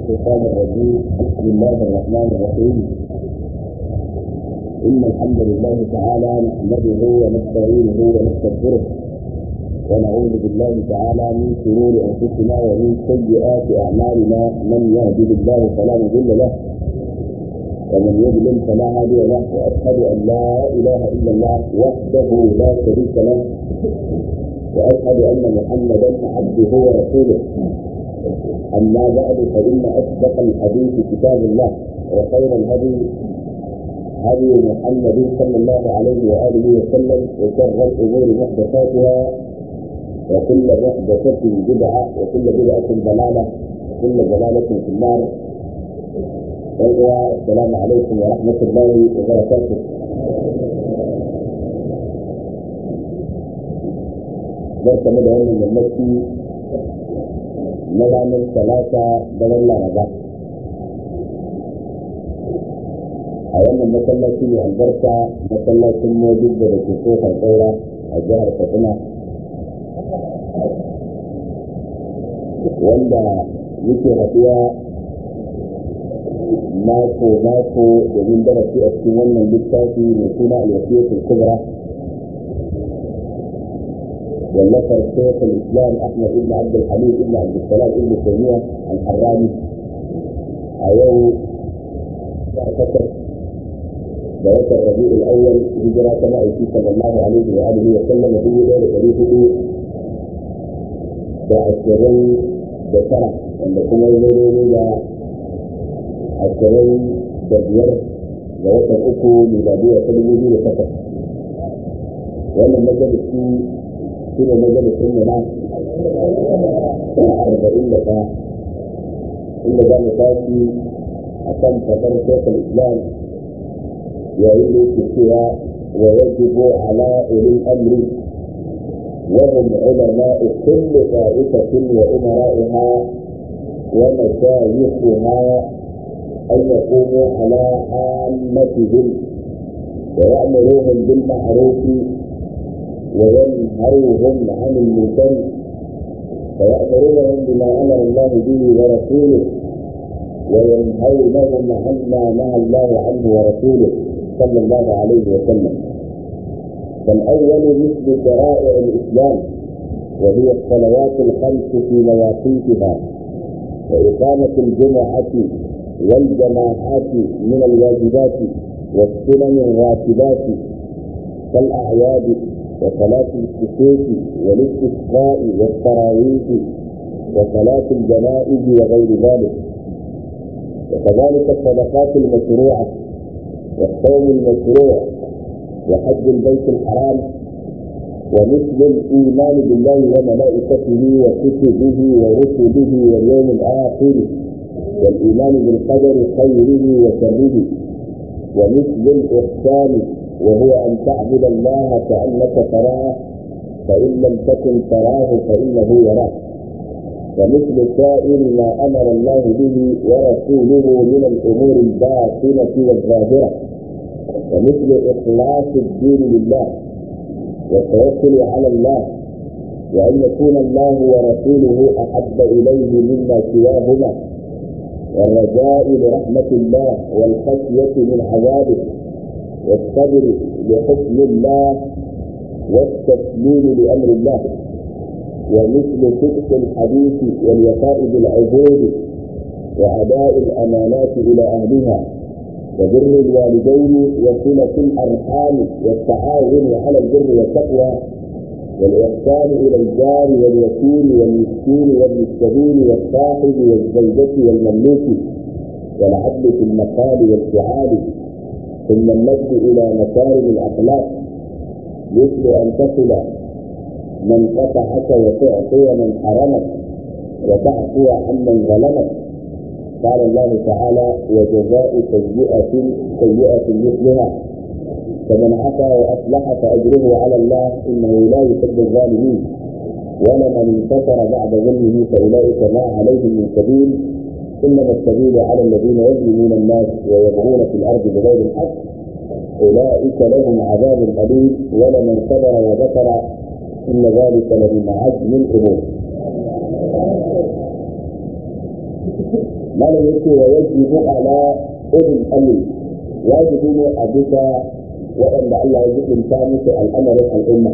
الشيطان الرجيم بسم الله الرحمن الرحيم إن الحمد لله تعالى نحمده ونستعينه ونستغفره ونعوذ بالله تعالى من شرور أنفسنا ومن سيئات أعمالنا من يهده الله فلا مضل له ومن يضلل فلا هادي له وأشهد أن لا إله إلا الله وحده لا شريك له وأشهد أن محمدا عبده ورسوله أما بعد فإن أصدق الحديث كتاب الله وخير الهدي هدي محمد صلى الله عليه وآله وسلم وشر الأمور محدثاتها وكل محدثة بدعة وكل بدعة ضلالة وكل ضلالة في النار السلام عليكم ورحمة الله وبركاته barka mu da wannan yammaci na ranar talata daren laraba a wannan masallaci ne albarka masallacin mojib da da ke kofar tsaura a jihar katsina wanda yake haɗuwa mako mako domin darasi a cikin wannan littafi mai suna alwasiyatul kubra والنفر شيخ الاسلام احمد بن عبد الحميد بن عبد السلام بن تيميه الحراني ايوه اعتقد بوقت الربيع الاول هجرة مائتي صلى الله عليه واله وسلم في ليله بريده بعشرين بسرعه wanda kuma ya zo da ashirin da biyar ga watan uku miladiya ta dubu biyu da takwas wannan majalisi shi ne majalisun mu na arba'in da ɗaya inda za mu tashi a kan fadar shekul islam yayin da yake cewa wa yajibu ala ulil amri وهم علماء كل طائفة وأمرائها ومشايخها أن يقوموا على عامتهم ويأمروهم بالمعروف وينهوهم عن المنكر ويأمرونهم بما أمر الله به ورسوله وينهونهم عما نهى الله عنه ورسوله صلى الله عليه وسلم فالأول مثل شرائع الإسلام وهي الصلوات الخمس في مواقيتها وإقامة الجمعة والجماعات من الواجبات والسنن الراتبات كالأعياد وصلاة الكسوف والاستسقاء والتراويح وصلاة الجنائز وغير ذلك وكذلك الصدقات المشروعة والصوم المشروع وحج البيت الحرام ومثل الإيمان بالله وملائكته وكتبه ورسله واليوم الآخر والإيمان بالقدر خيره وشره ومثل الإحسان وهو أن تعبد الله كأنك تراه فإن لم تكن تراه فإنه يراك ومثل سائر ما أمر الله به ورسوله من الأمور الباطنة والظاهرة ومثل إخلاص الدين لله والتوكل على الله وأن يكون الله ورسوله أحب إليه مما سواهما والرجاء لرحمة الله والخشية من عذابه والصبر لحكم الله والتسليم لامر الله ومثل صدق الحديث والوفاء بالعهود واداء الامانات الى اهلها وبر الوالدين وصله الارحام والتعاون على البر والتقوى والاحسان الى الجار واليتيم والمسكين وابن السبيل والصاحب والزوجه والمملوك والعدل في المقال والفعال ثم المجد الى مكارم الاخلاق مثل ان تصل من قطعك وتعطي من حرمك وتعفو عمن ظلمك قال الله تعالى وجزاء سيئة سيئة مثلها فمن عفا واصلح فاجره على الله انه لا يحب الظالمين ولمن انتصر بعد ظلمه فاولئك ما عليهم من سبيل انما السبيل على الذين يظلمون الناس ويبغون في الارض بغير الحق اولئك لهم عذاب اليم ولمن صبر وذكر ان ذلك لمن عزم الامور malam yake wa yajibu ala ulul amri wajibi ne a bisa waɗanda Allah ya jibinta musu al'amarin al'umma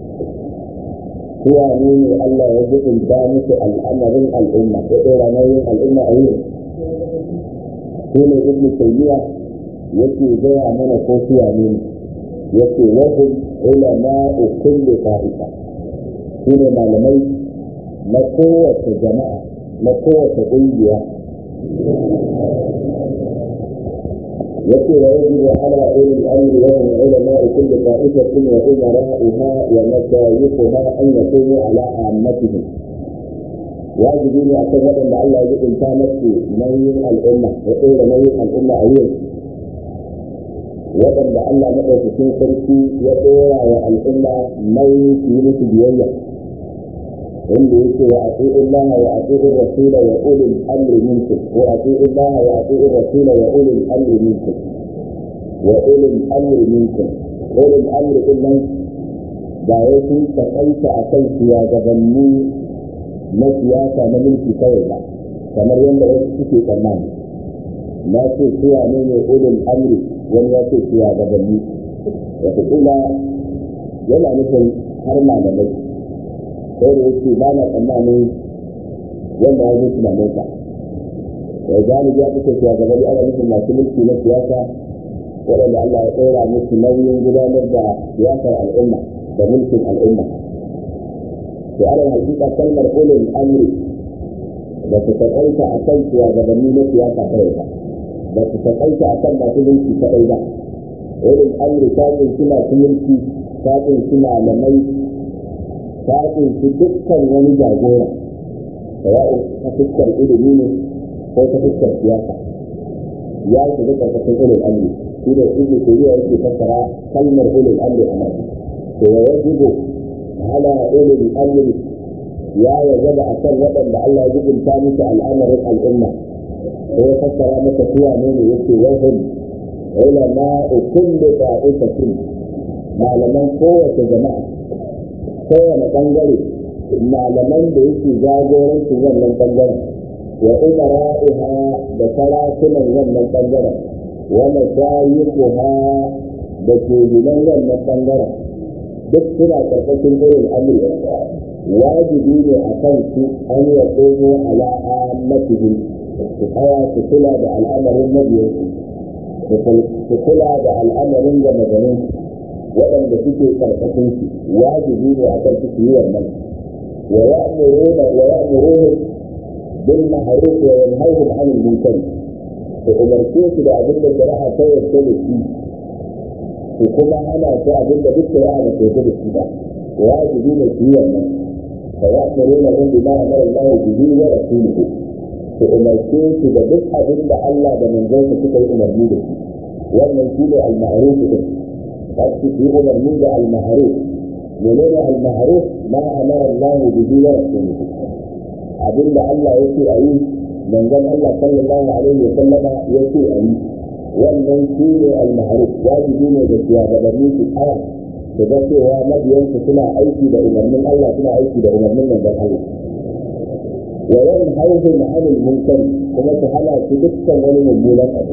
suwa ne ne Allah ya jibinta musu al'amarin al'umma ya ɗora nauyin al'umma a yau shi ne ibn taymiya yake gaya mana ko suwa ne yake wahum ulama kulli qa'ifa shi ne malamai na kowace jama'a na kowace ƙungiya يكي ويجب على أولي الأمر وهم علماء كل طائفة وأمراءها ومشايخها أن يكونوا على عامتهم. واجبين أعتقد أن الله يجب إن كانت نوي الأمة وقيل نوي الأمة أيضا waɗanda Allah maɗaukakin sarki ya ɗora wa al'umma nauyin su yi musu biyayya wanda yake wa ati'u Allah wa ati'u Rasula wa ulil amri minkum wa ati'u Allah wa ati'u Rasula wa ulil amri minkum wa ulil amri minkum ulil amri din nan ba wai sun takaita a kan shugabanni na siyasa na mulki kawai ba kamar yadda wasu suke tsammani na ce suwa ne ne ulil amri wani ya ce shugabanni wataƙila yana nufin har malamai sai da yake ba na tsammanin wanda ya zuci da mota ya gani ya fito cewa gaba da ana nufin masu mulki na siyasa waɗanda Allah ya ɗora musu nauyin gudanar da siyasar al'umma da mulkin al'umma to ana hakika kalmar ulul amri da su taƙaita a kan shugabanni na siyasa kawai ba ba su taƙaita a kan masu mulki kaɗai ba ulul amri ta ƙunshi masu mulki ta ƙunshi malamai ta ƙunshi dukkan wani jagora sawa'u ta fuskar ilimi ne ko ta fuskar siyasa ya shiga ƙarƙashin ulul amri shi da ibnu tayyiba yake fassara kalmar ulul amri a nan to wa yajibu ala ulul amri ya wajaba akan waɗanda Allah ya jibinta musu al'amarin al'umma ko ya fassara maka suwa ne ne yake wahum ulama kullu ta'ifatin malaman kowace jama'a kowane ɓangare malaman da yake jagoranci wannan ɓangaren wa umara'iha da sarakunan wannan ɓangaren wa masayikuha da kebulan wannan ɓangaren duk suna ƙarƙashin irin amri wajibi ne a kan su an ya tsoho ala amatihim su tsaya su kula da al'amarin mabiyansu su kula da al'amarin da maganin waɗanda suke ƙarƙashin su wajibi ne a kan su yi wannan wa ya'muruna wa ya'muruhum bil ma'ruf wa yanhahum 'anil munkar su umarce su da abin da shari'a ta yarda da shi su kuma hana su abin da duk shari'a ba ta yarda da shi ba wajibi ne su yi wannan fa ya'murunahum bima amara Allah bihi wa rasuluhu su umarce su da duk abin da Allah da manzonsa suka yi umarni da shi wannan shi ne al-ma'ruf din wasu su yi umarni da al-ma'ruf menene al-ma'ruf ma amara Allah bihi wa rasuluhu abin da Allah ya ce a yi manzon Allah sallallahu alaihi wa sallama ya ce a yi wannan shi ne al-ma'ruf wajibi ne da shugabanni su tsaya su ga cewa mabiyansu suna aiki da umarnin Allah suna aiki da umarnin manzon Allah wa yanhauhum 'anil munkar kuma su hana su dukkan wani mummunan abu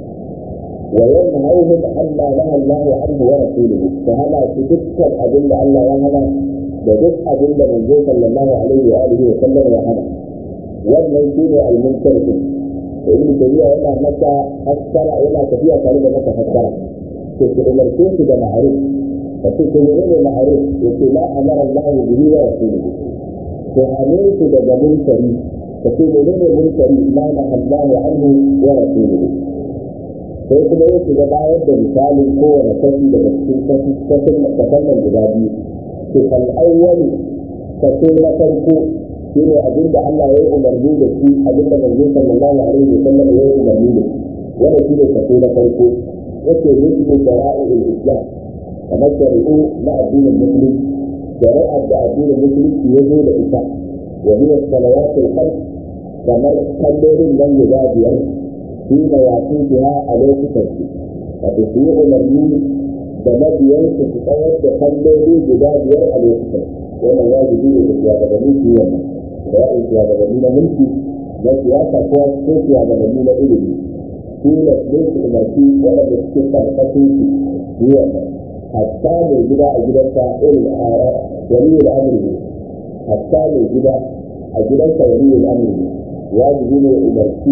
wa yanhauhum amma naha Allah anhu wa rasuluhu su hana su dukkan abin da Allah ya hana da duk abin da manzo sallallahu alaihi wa alihi wa sallam ya hana wannan shine al-munkar din da ibn tabiya yana maka fassara yana tafiya tare da maka fassara to su umarce su da ma'ruf fa su ne ne ma'ruf yace la amara Allah bihi wa rasuluhu to hane su daga munkari fa su ne ne munkari ma na Allah anhu wa rasuluhu sai kuma ya shiga bayar da misalin kowane kashi daga cikin kashi kashin kasan nan guda biyu to fal awwal kaso na farko shi ne abin da Allah ya yi umarni da shi abin da manzo sallallahu alaihi wa sallam ya yi umarni da shi wanda shi ne kaso na farko yake nufi shara'i'ul islam kamar shari'u na addinin musulunci shari'ar da addinin musulunci ya zo da ita wa hiya salawatul khams kamar kallolin nan guda biyar shi ne yafi biya a lokutan su wato su yi umarni da mabiyansu su tsawar da kalloli guda biyar a lokutan wannan wajibi ne da shugabanni su yi wannan da ya'in shugabanni na mulki na siyasa ko ko shugabanni na ilimi shi ne sun su umarci waɗanda suke karkashin su yi wannan hatta mai gida a gidansa irin a wani da amurki hatta mai gida a gidansa wani da amurki wajibi ne umarci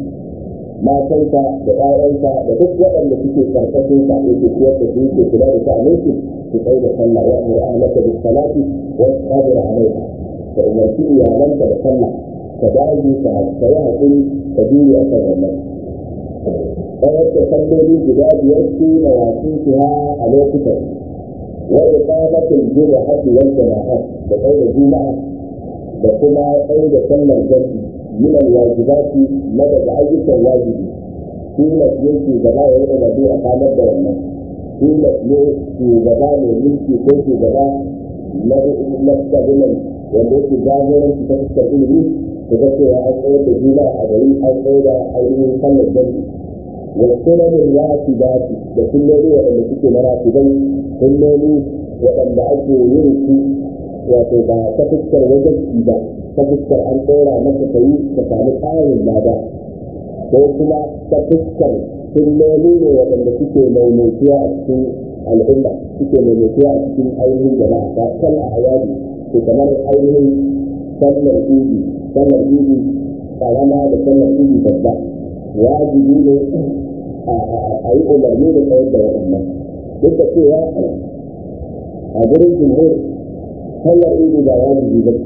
matansa da ƴaƴansa da duk waɗanda suke karkashin sa yake ciyar da su yake kula da sha'anin su su tsaye da sallah wa amur ahlaka bis salati wa sabir alaiha da umarci iyalanka da sallah ka dage ka yi haƙuri ka jure a kan wannan tsayar da salloli guda biyar su na wasu su ha a lokutan wa iqamatul jumu'ati wal jama'at da tsaye da juma'a da kuma tsaye da sallar jami'i من الواجبات مدى أيك الواجب قيمة يمشي زمان يوم الذي أقام الدولة قيمة يمشي زمان يمشي كل زمان نفسه بمن والذي ظاهرا في تفسر إليه تذكر أن أول تجيبا أدري أن أول أيضا صلى الجنة والسنن الراتبات لكل ذي وأن تكون راتبين كل ذي وأن أجل يمشي وتبقى تفسر وجه ta fuskar an ɗora maka ka yi ka sami ƙarin lada ko kuma ta fuskar sunnoni ne waɗanda suke maimaituwa a cikin al'umma suke maimaituwa a cikin ainihin jama'a ta kan a ayadi to kamar ainihin sallar idi sallar idi karama da sallar idi babba wajibi ne a yi umarni da tsayar da waɗannan duk da cewa a gurin jimhur sallar idi ba wajibi ba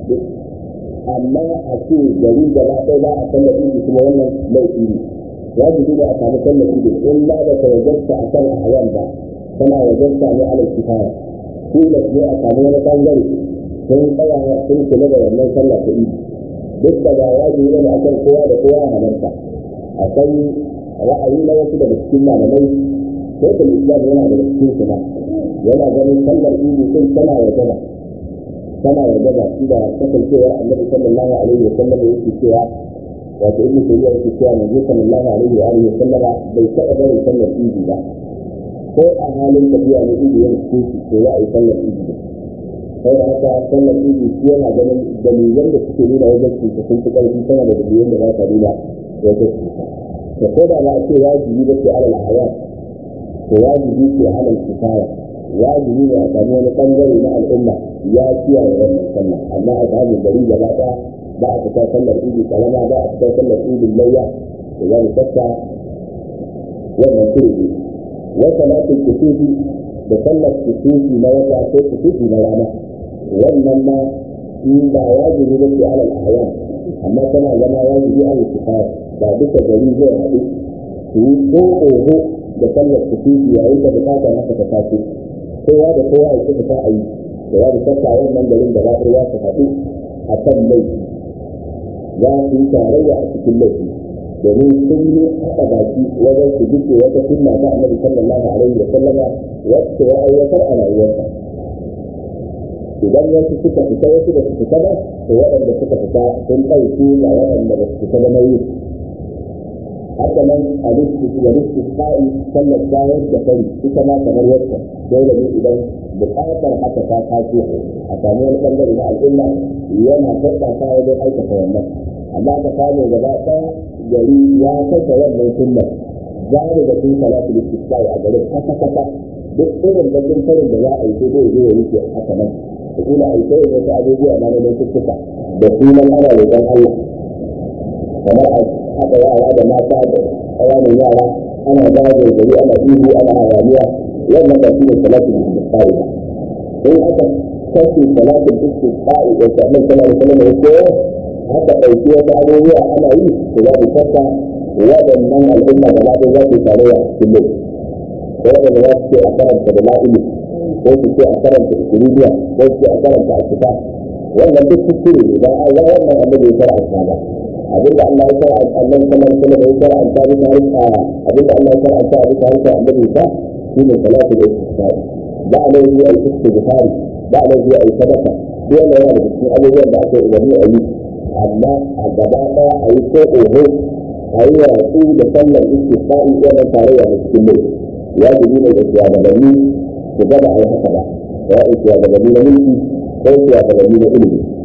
amma a ce gari gaba ɗaya ba a sallar idi kuma wannan laifi ne wajibi ne a samu sallar idi in ba da tawajarta a kan ayan ba tana wajarta ne ala kifaya tilas ne a samu wani bangare sun tsaya sun kula da wannan sallar ta idi duk da ba wajibi ne a kan kowa da kowa halarta akwai ra'ayi na wasu daga cikin malamai sai da islam yana da cikin suna yana ganin sallar idi sun tana wajaba tana yarda da shi da kasancewar annabi sallallahu alaihi wa sallam yake cewa wato ibnu tayyiba yake cewa manzo sallallahu alaihi wa alihi wa sallam bai taɓa bari sallar idi ba ko a halin tafiya ne idi yana cikin to za a yi sallar idi ba sai da haka sallar idi shi yana ganin dalilan da suke nuna wajen cuta sun fi ƙarfi sama da dalilan da ba sa nuna wajen cuta da ko da ba a ce wajibi ba ce alal hayat to wajibi ce alal kifaya wajibi ne a samu wani bangare na al'umma ya kiyaye wannan sallah amma a samu gari gaba ɗaya ba a fita sallar idi kalama ba a fita sallar idi layya da za mu sassa wannan shiri wa salatul kusufi da sallar kusufi na wata ko kusufi na rana wannan ma shi ba wajibi ba ce alal ahyan amma tana zama wajibi alal kifaya ba duka gari zai haɗu su yi ko oho da sallar kusufi yayin da bukatar haka ta taso kowa da kowa ya kuka a yi da ya da sassa wannan garin da za su haɗu a kan laifi za su yi tarayya a cikin laifi domin sun yi haɗa baki wajen su duke wata sunna ta annabi sallallahu alaihi wa sallama wacce ya aiwatar a rayuwarsa idan wasu suka fita wasu da su fita ba to waɗanda suka fita sun ɗauki ga waɗanda ba su fita da nauyi haka nan a lissu sa'i sallar bayar da fari ita ma kamar yadda dole ne idan buƙatar haka ta taso a sami wani ɓangare na al'umma yana tattaka wajen aikata wannan amma ka samu gaba ɗaya gari ya kasa wannan sunnar za mu da sun salatu lissu a garin kasa kasa duk irin bakin farin da za a yi sai zai zo ya wuce haka nan da kila a yi sai wasu abubuwa na na laifuka da sunan ana roƙon Allah kamar a haɗa yara da mata da ƙananan yara ana zagaye gari ana ihu ana hayaniya wannan ba shi ne salatin istisqa'i ba in aka kashe salatin istisqa'i da kamar sallallahu alaihi wasallam ya koyar aka ɗauki wasu abubuwa ana yi to za mu saka waɗannan al'umma da ma za su tarayya a cikin laifi ko waɗanda za su ce a karanta da la'ili ko su ce a karanta ikiridiya ko su ce a karanta a kitab wannan duk kuskure ne ba a ga wannan annabi ya karanta ba abinda Allah ya fara Allah kamar kuma da ya fara an tabi tare a abinda Allah ya fara an tabi tare da annabi ba shi ne salatu da istisqa'i ba a laifi a istighfari ba a laifi a sadaka duk wanda yana da cikin abubuwan da aka umarni a yi amma a gaba daya a yi ko oho a yi watsi da sallar istisqa'i wannan tarayya da cikin laifi wajibi ne da shugabanni su gaba a yi haka ba ya yi shugabanni na mulki ko shugabanni na ilimi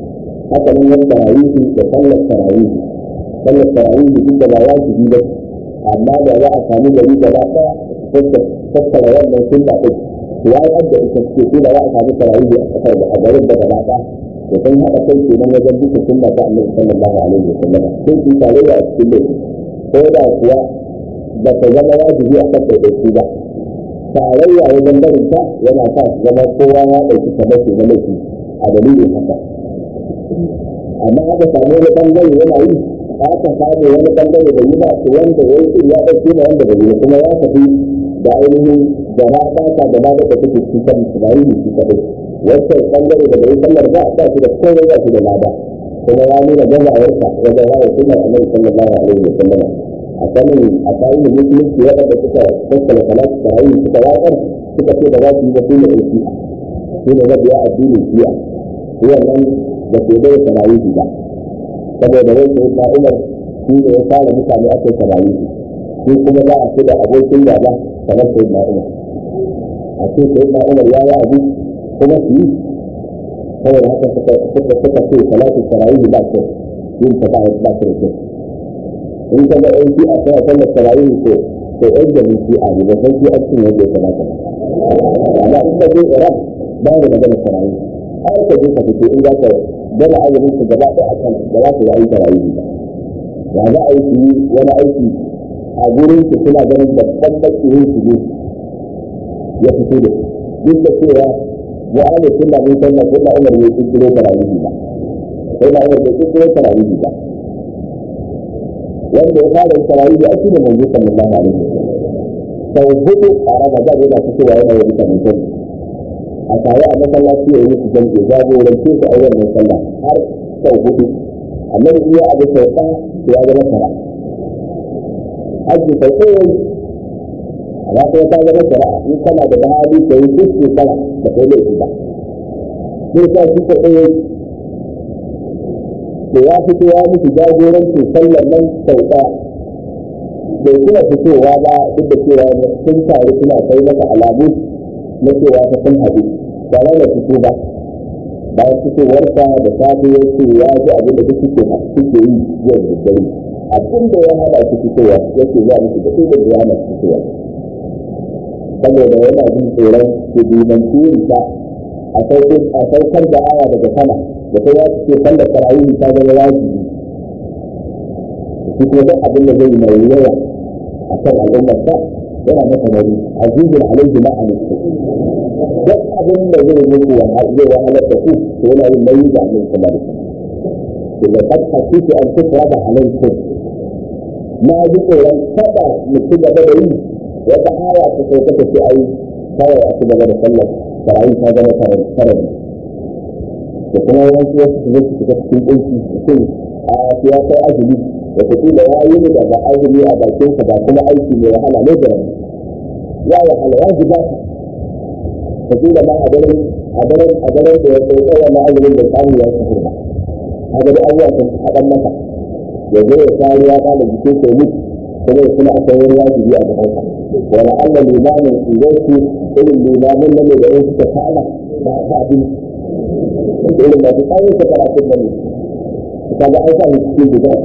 haka nan yan tarawihi da sallar tarawihi sallar tarawihi duk da ba wajibi ba amma da za a samu gari gaba ɗaya tattara wannan sunna ɗin ya yi da ita ce ko da za a samu tarawihi a kasar da a garin da gaba ɗaya da sun haɗa kai kenan wajen duka sunna ta annabi sallallahu alaihi wa sallam sun yi tarayya a cikin laifi ko da kuwa ba ta zama wajibi a kan ɗaiɗaiku ba tarayya wajen barin ta yana sa zama kowa ya ɗauki tabbaci na laifi a dalilin haka amma aka samu wani ɓangare yana yi aka samu wani ɓangare da yi ba su wanda ya yi ya ɗauki na wanda bai yi kuma ya tafi da ainihin da na ɓata da na da take cikin kan su ba yi shi kaɗai wancan ɓangare da bai sallar ba ba shi da komai ba shi da lada kuma ya nuna gazawarsa wajen rayar sunan annabi sallallahu alaihi wa sallam a sanin a tsarin musulunci waɗanda suka tattala salatu tarawih suka watsar suka ce da za su yi ba su ne ɗan shi'a su ne mabiya addinin shi'a su wannan da ke bai tarawih ba saboda wai sai na umar shi ne ya fara mutane aka yi tarawih shi kuma za a ce da abokin gaba kamar sai na umar a ce sai na umar ya yi abu kuma su yi saboda haka suka suka ce salatu tarawih ba ce yin ta ba ba ce da in ka ga ɗan shi'a tana sallar tarawih ko to ɗan da mun shi'a ne ba san shi a cikin yadda ya kamata ba amma in ka je Iraq ba da magana tarawih har ka je ka fito in za ka gana azumin su gaba ɗaya a kan da za su yi tarawih ba ya za a yi su yi wani aiki a gurin su suna ganin babban bakirin su ne ya fito da duk da cewa wa ahlu sunna mun san na sunna umar ne kirkiro tarawih ba sai na umar bai kirkiro tarawih ba wanda ya fara tarawih a cikin manzo sallallahu alaihi wasallam sau hudu a ramadan yana fitowa yana yin mutane a tare a masallaci ya yi su jam'i jagorance su a wannan sallah har sau hudu annabi iya abu sau ɗaya ya zama tara hajji sau ɗaya amma kuma ta zama shari'a in kana da bahari ka yi duk shekara da kai laifi ba sai sa shi ka ɗaya to ya fito ya musu jagorancin sallar nan sau ɗaya bai kuma fitowa ba duk da cewa sun taru suna kai masa alamu na cewa ta sun haɗu ba na da fito ba bayan fitowarsa da safe ya ce ya ji abin da duk suke suke yi yau da dare abin da ya hada su fitowa yake za musu da duk da ya hana su fitowa saboda yana jin tsoron su dimanci yin ta a saukar da aya daga sama da ta ya ce sallar tarawih ta zama wajibi shi ko duk abin da zai yi mai yawa a kan al'ummar sa yana masa nauyi azizun alaihi ma anistu duk abin da zai muku zai wahalar da ku to yana yin nauyi da annabi sallallahu alaihi wasallam da kad hasitu an tusraba alaikum na ji tsoron kada mu ci gaba da yi wata aya ta sauka ta ce ai kawai a ci gaba da sallar tarawih ta zama tarabi da kuma wasu wasu su zai shiga cikin ɗauki mutum a ya kai azumi wataƙila ya yi da ba azumi a bakinsa ba kuma aiki mai wahala ne da ya wahala ya ji bata wataƙila ma a daren a daren a daren da ya kai tsawon na azumin da samu ya sahur ba a gari abubuwa sun haɗan masa ya zo ya sa ruwa ma da jikin sai mutu kuma ya kuma akwai wani wajibi a gabansa wani allah limamin idan su irin limamin nan da ya suka fa'ala ba ta abin irin masu tsayin ta karatun nan ka ga an sa shi cikin guda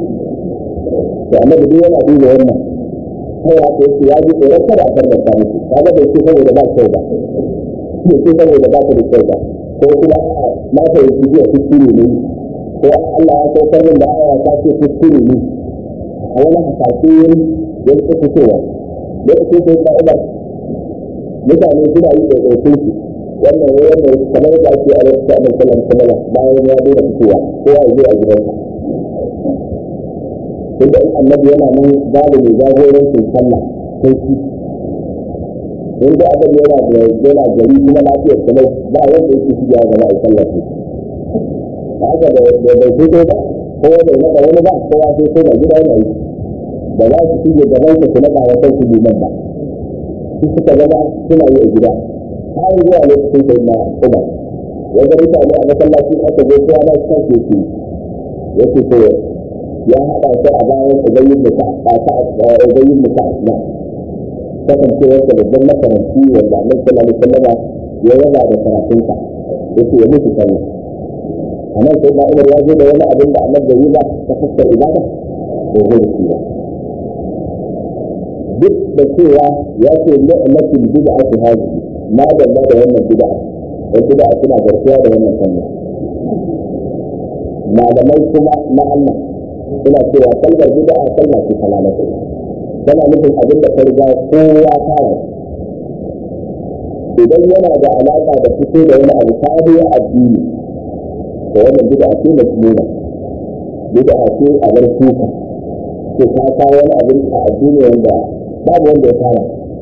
da annabi duk yana duba wannan kai ya ce ya ji tsoron kada a farnar ta musu ka ga bai ce saboda ba kyau ba bai ce saboda ba ta da kyau ba ko kuma na fahimci jiya kuskure ne ko Allah ya saukar min da aya ta ce kuskure ne a wani hasashe ya ce fitowa lokacin sai ka umar mutane suna yi ɗaiɗaikun su wannan ya wannan kamar da ake a wasu sa'adar sallar sallar bayan ya zo da fitowa kowa ya zo a gidansa duk da annabi yana nan babu mai jagorancin sallah sai shi in da abin yana da yana gari kuma lafiyar salai ba wanda yake shi ya zama a sallah ce ba haka da bai fito ba ko bai naɗa wani ba kowa sai ko da gida yana yi da za su shige gaban su su naɗa wa kansu liman ba su suka zama suna yi a gida har zuwa lokacin sai na kuma wanda mutane a masallaci aka zo kowa na kan keke yake ko ya haɗa shi a bayan ubayin da ta ubayin da ta asma kasancewar da babban makaranci wanda annabi sallallahu alaihi wasallam ya yaba da karatunsa yake ya mutu sallah amma sai na umar ya zo da wani abin da annabi yi ba ta fuskar ibada ko zo da shi ba duk da cewa ya ce ni'matul bid'atu hadhihi ma dalla da wannan bid'a dan bid'a suna garkuwa da wannan sunna malamai kuma na Allah suna cewa kalmar bid'a kalma ce kalalata tana nufin abin da farga kowa fara idan yana da alaƙa da fito da wani abu sabo addini da wannan bid'a ce da nuna bid'a ce a bar suka ko ta kawo wani abin a addini wanda babu wanda ya fara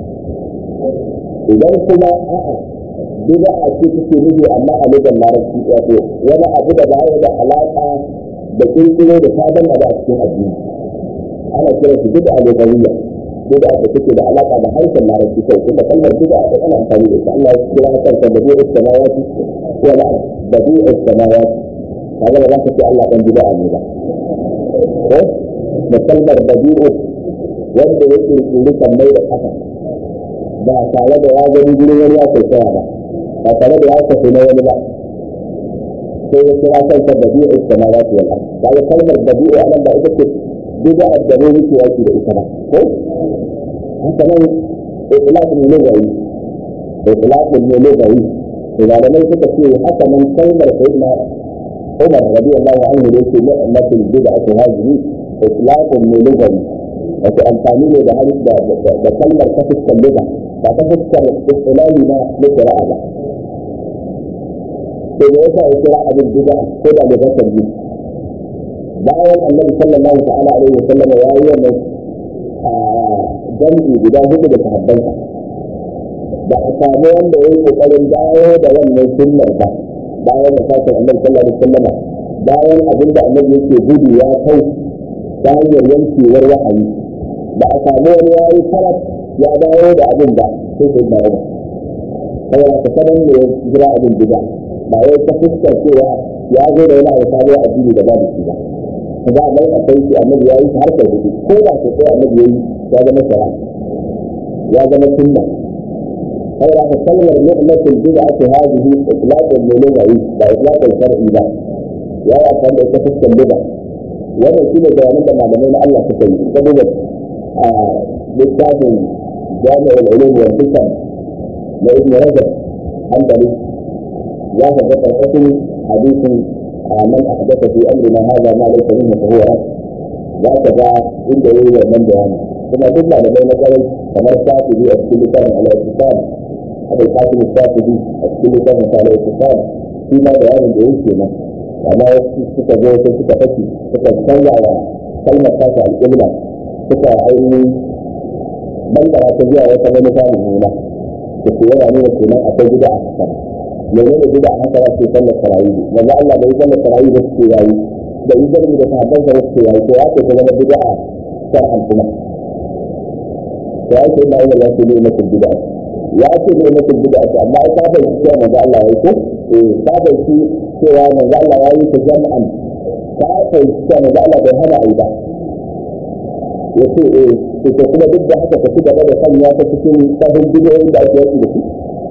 idan kuma a'a bid'a ce take nufi amma a lugar larabci wato wani abu da ba da alaƙa da kirkiro da sabon abu a cikin addini ana kira shi bid'a lugawiyya bid'a da take da alaƙa da harshen larabci kai kuma kalmar bid'a da ana amfani da ita Allah ya kira ta kanta da bid'a samawati ko la bid'a samawati kaga ba za ka ce Allah dan bid'a ne ba ko da kalmar bid'a wanda ya kirkiri sammai da ƙasa ba tare da ya gani gurin wani ya kwaikwaya ba ba tare da ya kwafi na wani ba sai ya kira kansa badi'u samawati wal ard kaga kalmar badi'u anan ba ita ce bid'a da ne yake yaki da ita ba ko haka nan itlaqun lugawi itlaqun lugawi malamai suka ce haka nan kalmar sayyidina Umar radiyallahu anhu da yake ni'matul bid'atu hadhihi itlaqun lugawi wato amfani ne da hadis da da kalmar ta fuskar lugha ba ta fuskar istilahi na na qira'a ba sai da yasa ya kira abin bid'a ko da da zakar yi bayan annabi sallallahu ta'ala alaihi wa sallam ya yi wannan jami'i guda hudu da sahabbansa da a samu wanda ya yi kokarin dawo da wannan sunnar ba bayan da sakin annabi sallallahu alaihi wa sallam bayan abin da annabi yake gudu ya kai ta hanyar yankewar wahayi ba a samu wani ya yi farat ya dawo da abin ba sai sai dawo ba kawai ka sanar da ya jira abin bid'a ba wai ta fuskar cewa ya zo da wani abu sabuwar addini da babu shi ba za a mai akwai shi annabi ya yi har sau hudu ko da ko sai annabi ya yi ya zama shara ya zama sunna kai da ka kalmar ni'matul bid'ati hadhihi itlaqun min lughawi ba itlaqun shar'i ba ya yi amfani da ita fuskar lugha wannan shi ne bayanan da malamai na Allah suka yi saboda a littafin jami'ul ulum wal hikam na ibn rajab hanbali ya faɗa karkashin hadisin man ahdatha fi amrina hadha ma laysa minhu fa huwa za ka ga inda yayi wannan bayani kuma duk malamai na kwarai kamar shafi'i a cikin littafin al-islam abu kasim shafi'i a cikin littafin al-islam shi ma bayanin da yake nan amma wasu suka zo sai suka fashi suka canza wa kalmar tasa al-qibla suka ainihin bambara ta zuwa wata manufa mummuna da ke yana nuna kenan akwai gida a kasar yanzu da gida a haka za su yi sallar tarawih yanzu Allah bai sallar tarawih ba su yayi da yi zargi da sahabban sa wasu yayi to ya ce ta zama gida a shar'an kuma to ya ce ina yana ya ce ne mutum gida ya ce ne mutum gida amma ai ka bai cewa manzo Allah ya yi ko eh ka bai cewa manzo Allah ya yi ta jam'an ka bai cewa manzo Allah bai hana ai ba ya ce eh to kuma duk da haka ka ci gaba da sanya ta cikin sahun bidiyoyin da ake yaki da su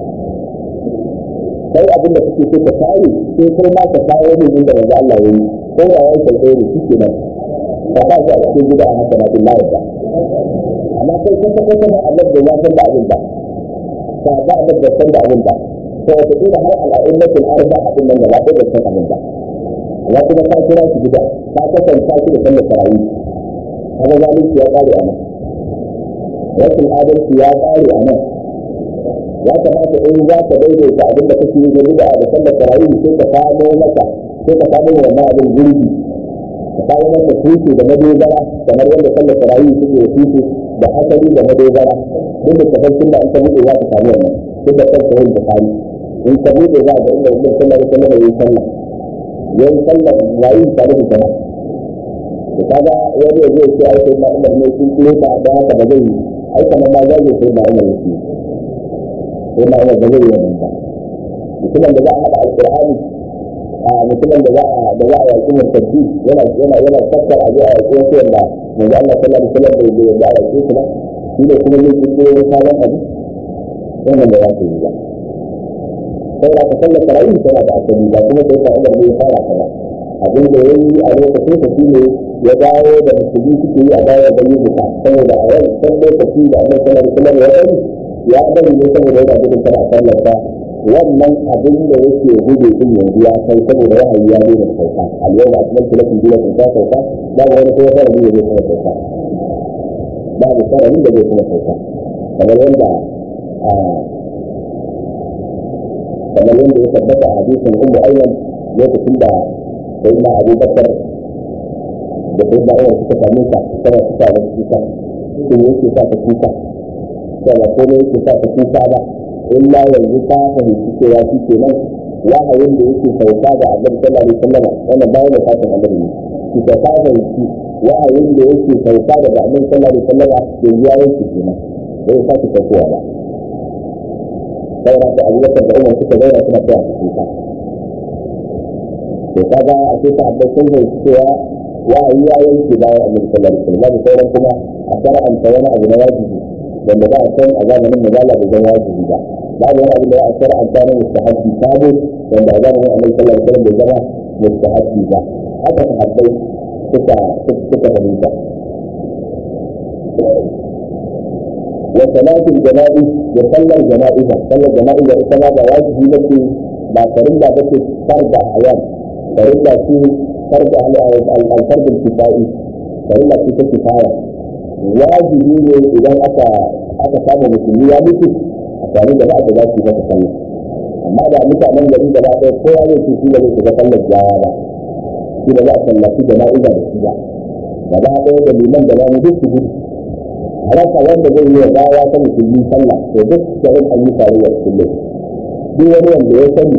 sai abin da kake so ka kare sai kai ma ka kawo ne inda manzo Allah ya yi ko ya yi kai kai shi kenan ba ka ga cikin gida a haka na billahi ba amma kai kun ta kai kana Allah da ya san da abin ba ka ga Allah da san da abin ba to wata kila har al'ummatul arba abin nan da ba da san abin ba amma kuma ka kira shi gida ka kasanta shi da sallar tarawih kaga zalunci ya kare a nan rashin adalci ya kare a nan ya kamata in za ka daidaita abin da kake yi gani da da sallar tarawih sai ka samo maka sai ka samo wannan abin gurbi ka samo maka tushe da madogara kamar yadda sallar tarawih suke da tushe da asali da madogara duk da tabbacin da an ka buɗe za ka samu wannan duk da kan sahih da kari in ka buɗe za ka inda wannan sallar sallar yayin sallah yayin sallar yayin tare da jama'a da kaga wani ya zai ce ai sai na umar ne sun kiro ta da haka ba zai yi ai kamar ma zai sai na umar yake sai na umar ba zai yi wannan ba mutumin da za a haɗa alƙur'ani a mutumin da za a da za a yaƙi murtaddi yana yana yana tattara a zuwa yaƙi wasu wanda manzo Allah sallallahu alaihi wasallam bai bai da yaƙi su ba shi ne kuma zai kiro wani sabon abu wannan da za su yi ba sai da ka sallar tarawih tana da asali ba kuma sai ka umar ne fara ta ba abin da yayi a lokacin sa shine ya dawo da musulmi suke yi a baya da yin ta saboda a yau san lokaci da annabi sallallahu alaihi wasallam ya bari ya bari ne saboda yana gudun kada a sallar ta wannan abin da yake gudu din yanzu ya kai saboda wahayi ya daina sauka al-yawm akmaltu lakum dinakum ta sauka babu wani kuma fara ne zai kuma sauka babu fara da zai kuma sauka kamar yadda kamar yadda ya tabbata a hadisin ummu ayyan lokacin da sayyidina Abu Bakar da sayyidina Umar suka same ta tana suka da kuka sun yake sa ta kuka sai ba komai yake sa ta kuka ba illa yanzu ta fahimci cewa shi kenan wahayin da yake sauka ga Annabi sallallahu alaihi wasallam wannan bayan da fatin Annabi ne shi ta fahimci wahayin da yake sauka daga Annabi sallallahu alaihi wasallam yanzu ya yanke kenan bai sake saukowa ba saboda da abubakar da umar suka zauna suna tsaya su kuka to kaga a ce ta abbas sun zai cewa wahayi ya yanke bayan annabi sallallahu alaihi wasallam babu sauran kuma a shar'anta wani abu na wajibi wanda ba a san a zamanin mazala da zan wajibi ba babu wani abu da a shar'anta na mustahabbi sabo wanda a zamanin annabi sallallahu alaihi wasallam bai zama mustahabbi ba haka sahabbai suka suka fahimta وصلاة الجنائز يصلى الجنائز صلى الجنائز إذا ما واجب بك ما فرلا بك فرد أحيان فرلا فيه فرد الفرد الكفائي فرلا فيه كفاية واجب إذا أتى أتى كان مسلمي يا بك أتاني جماعة ذات في ذات صلى amma da mutanen gari da ba ɗaya kowa ne ke shi da zai shiga sallar jawa ba shi da za a sallaci jana'iza da shi ba gaba ɗaya da liman da ba mu duk su gudu rasa wanda zai yi wa gawa ta musulmi sallah to duk da yin an yi tarayya kullum duk wani wanda ya sani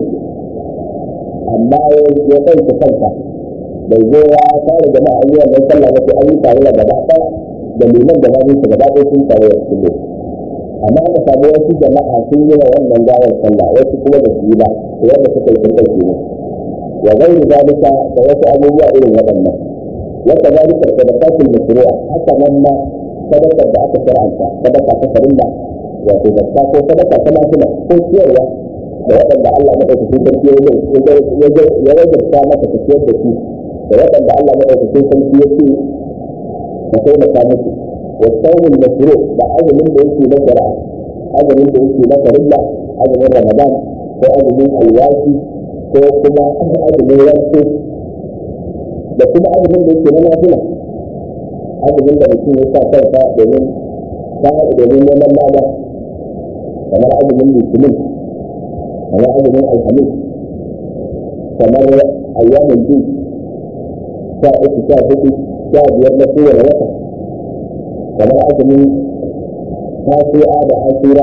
amma ya ɗauke kanka bai zo ya tare jama'a an yi wannan sallah ba sai an yi tarayya gaba ɗaya da liman da babu gaba ɗaya sun tarayya kullum amma aka samu wasu jama'a sun yi wa wannan gawar sallah wasu kuma da su yi ba to yadda suka yi sun ɗauke ne wa gairu zalika da wasu abubuwa irin waɗannan wata zalika sadaqatul mashru'a haka nan ma sadakar da aka shar'anta sadaka ta farilla wato zakka ko sadaka ta nafila ko ciyarwa da waɗanda Allah madaukakin sarki ya wajabta maka ta ciyar da su da waɗanda Allah madaukakin sarki ya ce ka taimaka musu wa saumin mashru da azumin da yake na shari'a azumin da yake na farilla azumin ramadan ko azumin alwashi ko kuma azumin yanko da kuma azumin da yake na nafila azumin da mutum ya sa kansa domin domin neman lada kamar azumin litinin kamar azumin alhamis kamar ayyamin jin sha uku sha hudu sha biyar na kowane wata kamar azumin tasu'a da asura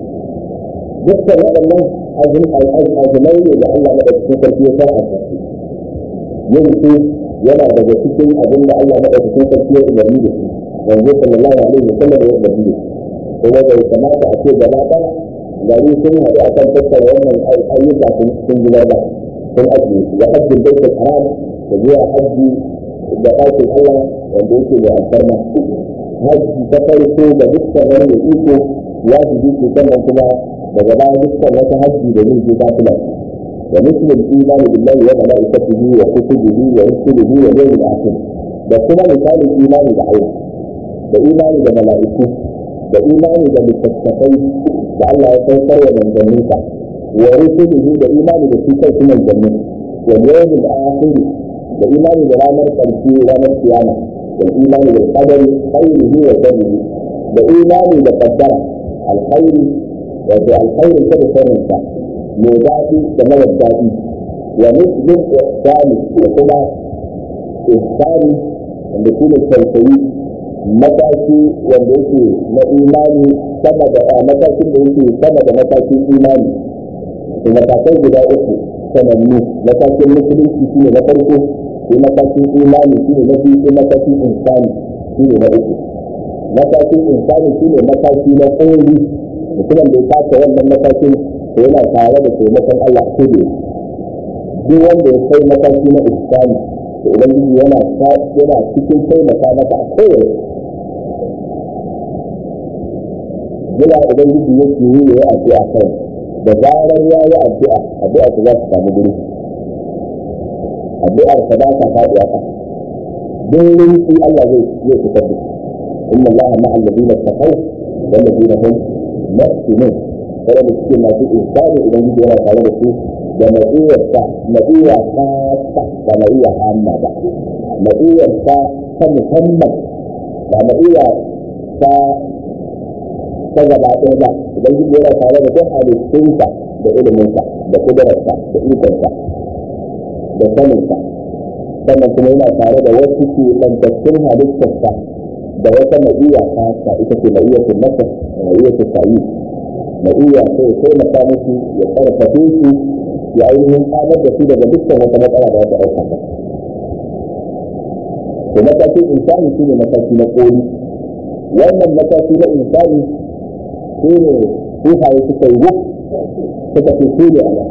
dukkan waɗannan azumai ne da Allah maɗaukakin sarki ya sarrafa yin su yana daga cikin abin da Allah maɗaukakin sarki ya umarni da shi wanzu sallallahu alaihi wa sallam ya umarni da shi kuma bai kamata a ce gaba ɗaya gari sun haɗu a kan tattara wannan ayyuka sun zubar ba sun ajiye su da hajjin baitul haram da zuwa hajji da ɗakin Allah wanda yake da alfarma hajji ta farko da dukkan wani da iko ya fi jiki sannan kuma daga bayan dukkan wata hajji da zai je ta kula ومثل الايمان بالله وملائكته وكتبه ورسله واليوم الاخر da kuma misalin imani da Allah da imani da mala'iku da imani da littattafai da Allah ya saukar wa manzanninsa wa rusulihi da imani da su kai su manzannin wa yawmil akhir da imani da ranar karshe ranar kiyama da imani da qadari khairihi wa sharrihi da imani da qaddara alkhairi wato alkhairi ta da sharrinsa mai daɗi da mara daɗi wa muslim ihsani da kuma ihsani wanda shi ne tausayi mataki wanda yake na imani sama da matakin da yake sama da matakin imani da matakai guda uku sanannu matakin musulunci shi ne na farko sai matakin imani shi ne na biyu sai matakin insani shi ne na uku matakin insani shi ne mataki na ƙoli mutumin da ya kasa wannan matakin to yana tare da taimakon Allah ko da duk wanda ya kai mataki na insani to ubangiji yana yana cikin taimaka masa a kowane yana ubangiji yake yi ya addu'a kai da zarar ya yi addu'a addu'a ta za ta samu guri addu'ar ta ba ta faɗuwa ka don rinki Allah zai zai fitar da inna Allah ma'a alladhina taqaw wal ladina hum muhsinun kada da suke masu ihsani idan gidi yana tare da su da matsiyar ta matsiyar ta ta ba matsiyar amma ba matsiyar ta ta musamman ba matsiyar ta ta gaba ɗaya ba idan gidi yana tare da duk halittunsa da iliminsa da kudararsa da ikonsa da saninsa sannan kuma yana tare da wasu ke tsantattun halittarsa da wata ma'iya ta ita ce ma'iya ta nasa ma'iya ta sayi ma'iya sai ya taimaka musu ya karfafe su ya ainihin tsamar da su daga dukkan wata matsala da wata ɗauka ba. To matakin insani shi ne mataki na ƙoli. Wannan mataki na insani shi ne sufaye suka yi wuf suka fi su ne a nan.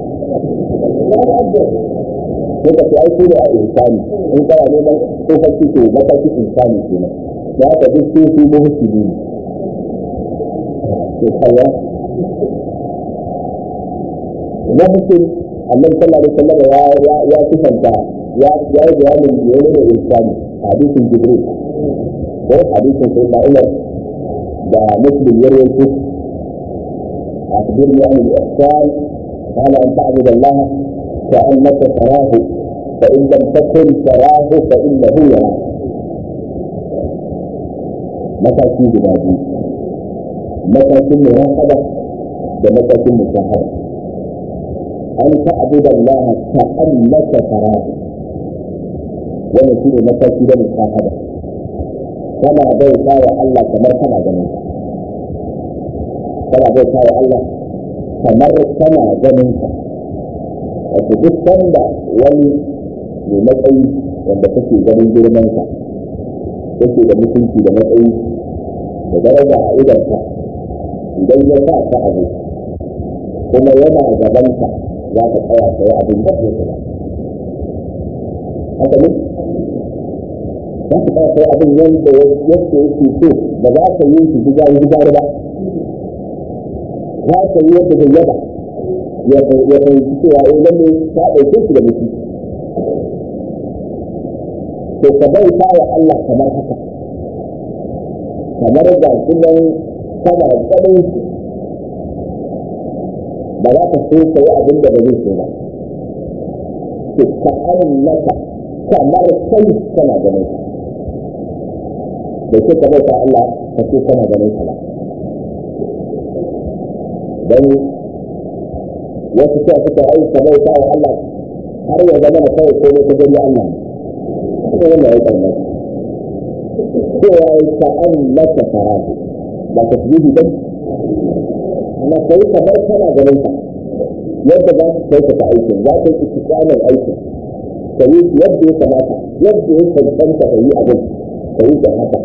Suka fi ai su ne a insani in kana neman tsofaffi to matakin insani kenan. Da haka duk su su muhusini ne. To kalla mumkin annabi sallallahu alaihi wasallam ya ya ya sifanta ya ya yi bayanin yana da insani hadisin jibril ko hadisin sayyidina umar da muslim ya rawaito أخبرني عن الإحسان قال أن تعبد الله كأنك تراه فإن لم تكن تراه فإنه يراك متى في بلادي متى في مراقبة ومتى في مشاهدة أن تعبد الله كأنك تراه ونسير متاكد المشاهدة كما بيتا يا الله كما كما جنين كما بيتا يا الله كما كما جنين wato duk sanda wani mai matsayi wanda kake ganin girmansa kake da mutunci da matsayi da daraja a idanka idan ya sa ka abu kuma yana gabanka za ka tsaya ka yi abin da ke kuma haka ne za ka tsaya ka yi abin yadda yadda yake so ba za ka yi shi gida gida ba za ka yi yadda bai yaba ya fahimci cewa in lalle ta ɗauke shi da mutum to ka bai wa Allah kamar haka kamar ga sunan kana ganin shi ba za ka so ka yi abin da ba zai so ba to ka annaka kamar kai kana ganin ka da ke ka bauta Allah ka ce kana ganin ka ba dan wasu sa suka ai ka bauta wa Allah har ya zama da kawai ko ka gani Allah ko wannan ya karɓa cewa ka annaka farahu ba ka fi ba amma kai ka bar kana ganin ka yadda za ka kai ka aikin za ka yi istiqamar aikin ka yi yadda ya kamata yadda ya cancanta ka yi abin ka yi da haka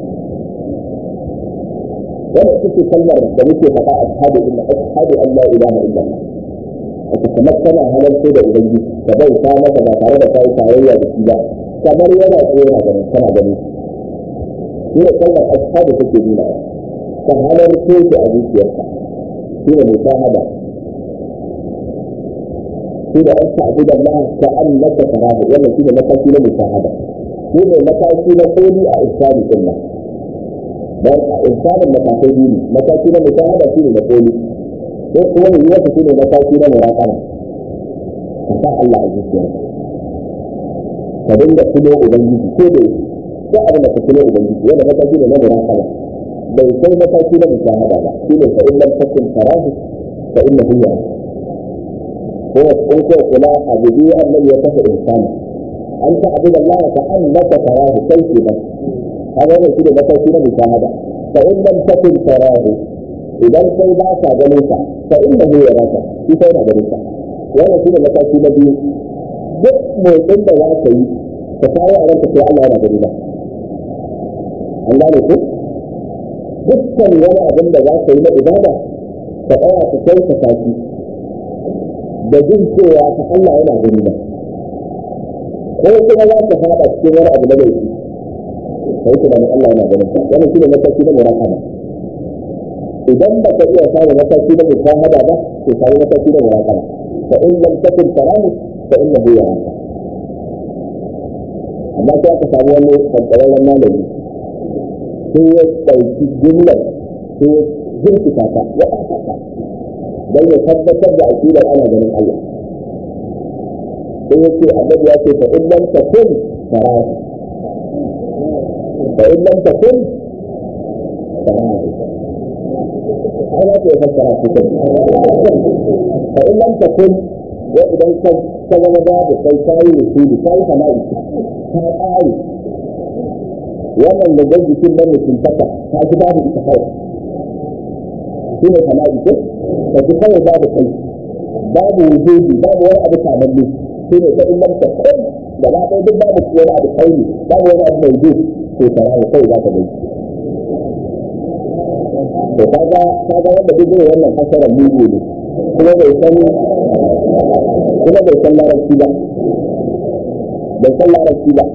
wannan ita ce kalmar da muke faɗa a ashhadu inna ashhadu an la ilaha illa Allah aka kamar kana halarta da ubangiji ka bai ta maka ba tare da kai tarayya da shi ba kamar yana tsaye yana ganin kana ganin shi ne kalmar ashhadu take nuna ka halarta da a zuciyarka shi ne mushahada shi da an ta'budu Allah ka annaka tarahu wannan shi ne mataki na mushahada shi ne mataki na koli a ihsani din nan dan a ihsanin matakai biyu ne mataki na mushahada shi ne na koli ko kuma ne wata shi ne mataki na muraqaba ka sa Allah a zuciyarka ka dinga tuno ubangiji ko da ko abin da ka tuno ubangiji wannan mataki ne na muraqaba bai kai mataki na mushahada ba shi ne fa in lam takun tarahu fa innahu yaraka هو in ko kula a biyu annabi ya kafa insani an ta abu da Allah ka annaka tarahu kai ke ba haka wannan shi da mataki na mushahada fa in lam takun tarahu idan kai ba ka ganin ka fa inna hu yaraka shi kai na ganin ka wannan shi da mataki na biyu duk motsin da za ka yi ka kawo a ranka sai Allah yana gani ba an gane ko dukkan wani abin da za ka yi na ibada ka tsaya ka kai ka tafi da jin cewa ta Allah yana gani ba ko kuma za ka fada cikin wani abu na laifi kai kuma Allah yana ganin ka wannan shine mataki na murakaba idan ba ka iya samun mataki na mushahada ba to samu mataki na muraqaba fa in lam takun tarahu fa innahu yaraka amma sai aka samu wani kankararren malami sai ya ɗauki jumlar sai ya jirkita ta ya ɓata ta don ya tabbatar da aƙidar ana ganin Allah sai ya ce annabi ya ce fa in lam takun tarahu fa in lam takun tarahu أنا في فكرة في فإن لم تكن وإذا كان كذا باب كي كاي وسيدي كاي فنائي كاي آي wannan da zai jikin nan mutum taka ta ji babu ita kawai shi ne fana'i ko ta ji kawai babu kai babu wujudi babu wani abu kamanni shi ne ta illan ta kai da ba ɗaya duk babu wani abu kai ne babu wani abu mai wujud ko fana'i kawai za ka gani to kaga kaga wanda duk zai wannan fasarar mugu ne kuma bai san kuma bai san larabci ba bai san larabci ba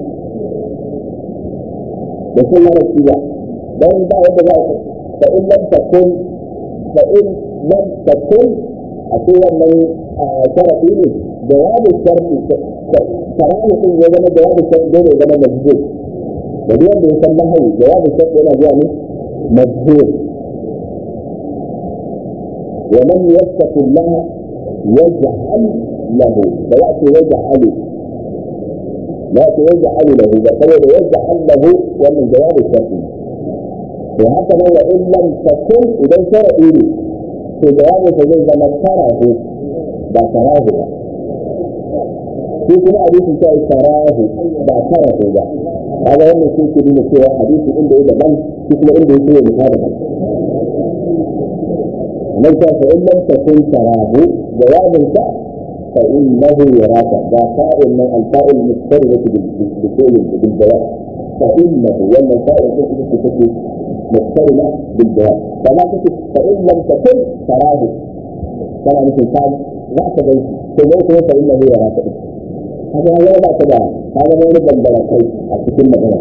bai san larabci ba dan ba yadda za ka fa in lam takun fa in lam takun a ce wannan sharafi ne jawabin sharfi sarahu din ya zama jawabin sharfi dole ya zama majhul da duk wanda ya san nahawu jawabin sharfi yana zuwa ne majhul ومن يتق الله يجعل له فيأتي يجعل يأتي يجعل له بقول يجعل له ومن جواب الشرط وهكذا وإن لم تكن إذا شرعي في جواب فجل ما تراه بتراه في كما حديث شيء تراه بتراه ده هذا هو اللي في كلمة سوى حديث عنده إذا من في كلمة عنده يسوي مخالفة ليس فإن لم تكن تراه جواب الفاء فإنه يراك ذا فاء من الفاء المضطرة بفعل بالجواب فإنه ولا الفاء التي مضطرة بالجواب فما تكن فإن لم تكن تراه كما مثل قال لا تبين تبين فإنه يراك هذا لا لا تبع هذا ما يبدأ بلقي أتكلم مثلا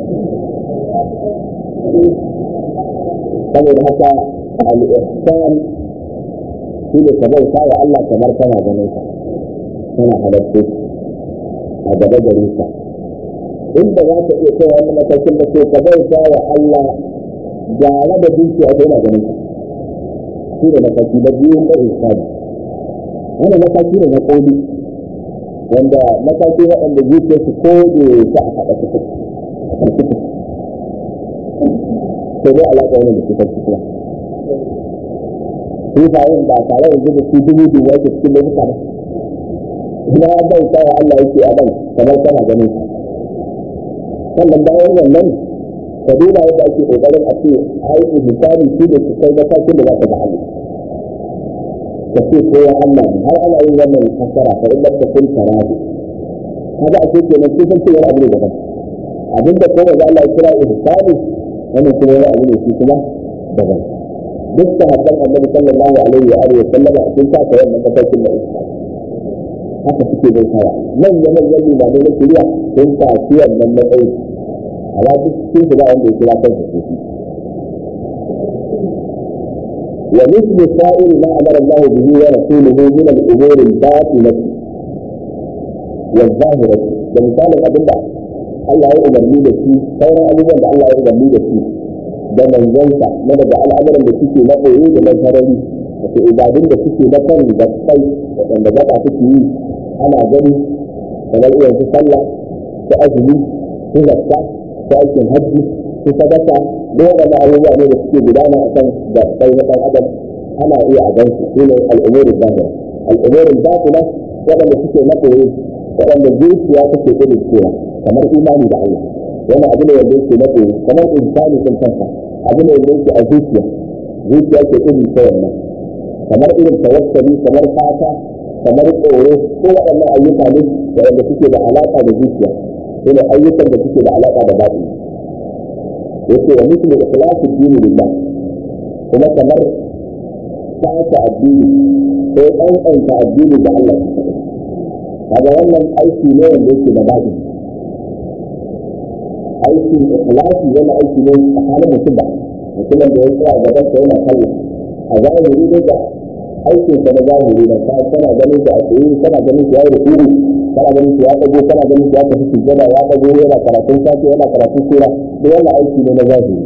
saboda haka al-ihsan shi ne ka bauta wa Allah kamar kana ganin ka kana halattu a gaba gare ka inda za ka iya kai wani matakin da ke ka bauta wa Allah gare da dukiya ko yana ganin ka shi ne mataki na biyu na ihsani wannan mataki ne na koli wanda mataki waɗanda zuciya su ko da ta a haɗa su sai dai alaƙa wani da suka cikin sufayen ba tare da zuba su dubu dubu yake cikin lokuta ba ina bai kawo Allah yake a nan kamar kana ganin sannan bayan wannan ka duba yadda ake kokarin a ce ai misali shi da su kai matakin da za ka ga Allah ka ce ko ya Allah ne har ana yin wannan fasara fa in ta kun tarabi kaga a ce kenan sai san cewa abu ne daban abinda ko da Allah ya kira ihsani wannan kuma wani abu ne shi kuma daban duk sahabban annabi sallallahu alaihi wa alihi sallama sun ta kai wannan matakin da isa haka suke bai kawa nan ya nan yanni ba ne na shirya sun ta ci wannan matsayi amma duk sun su ba wanda ya kira kansa su shi ومثل سائر ما امر الله به ورسوله من الامور الباطنه والظاهره ومثال الادله الله يؤمر لي بشيء خير ابوبا الله يؤمر لي بشيء da manzansa na daga al'amuran da suke na ɓoye da na sarari wato ibadun da suke na kan gabbai waɗanda gaba suke yi ana gani kamar irin su sallah su azumi su zakka su aikin hajji su sadaka da waɗanda abubuwa ne da suke gudana a kan gabbai na ɗan adam ana iya a gansu su ne al'umurin zahira al'umurin batina waɗanda suke na ɓoye waɗanda zuciya take gudun cewa kamar imani da Allah wannan abu ne wanda yake na ɓoye kamar insani sun kansa abu ne wanda yake a zuciya zuciya ke irin ta wannan kamar irin tawakkali kamar fata kamar tsoro ko waɗannan ayyuka ne waɗanda suke da alaƙa da zuciya ko ne ayyukan da suke da alaƙa da baɗi yake wa mutum da ikhlasu dini lillah kuma kamar fata addini ko ɗanɗanta addini da Allah kaga wannan aiki ne wanda yake da baɗi aikin ikhlasi yana aiki ne a halin mutum ba mutumin da ya tsaya gaban sa yana sallah a zahiri ne da aikin sa na zahiri da ka kana ganin shi a tsaye kana ganin shi ya yi rukuri kana ganin shi ya dago kana ganin shi ya tafi sujjada ya dago yana karatun safe yana karatun sura da wannan aiki ne na zahiri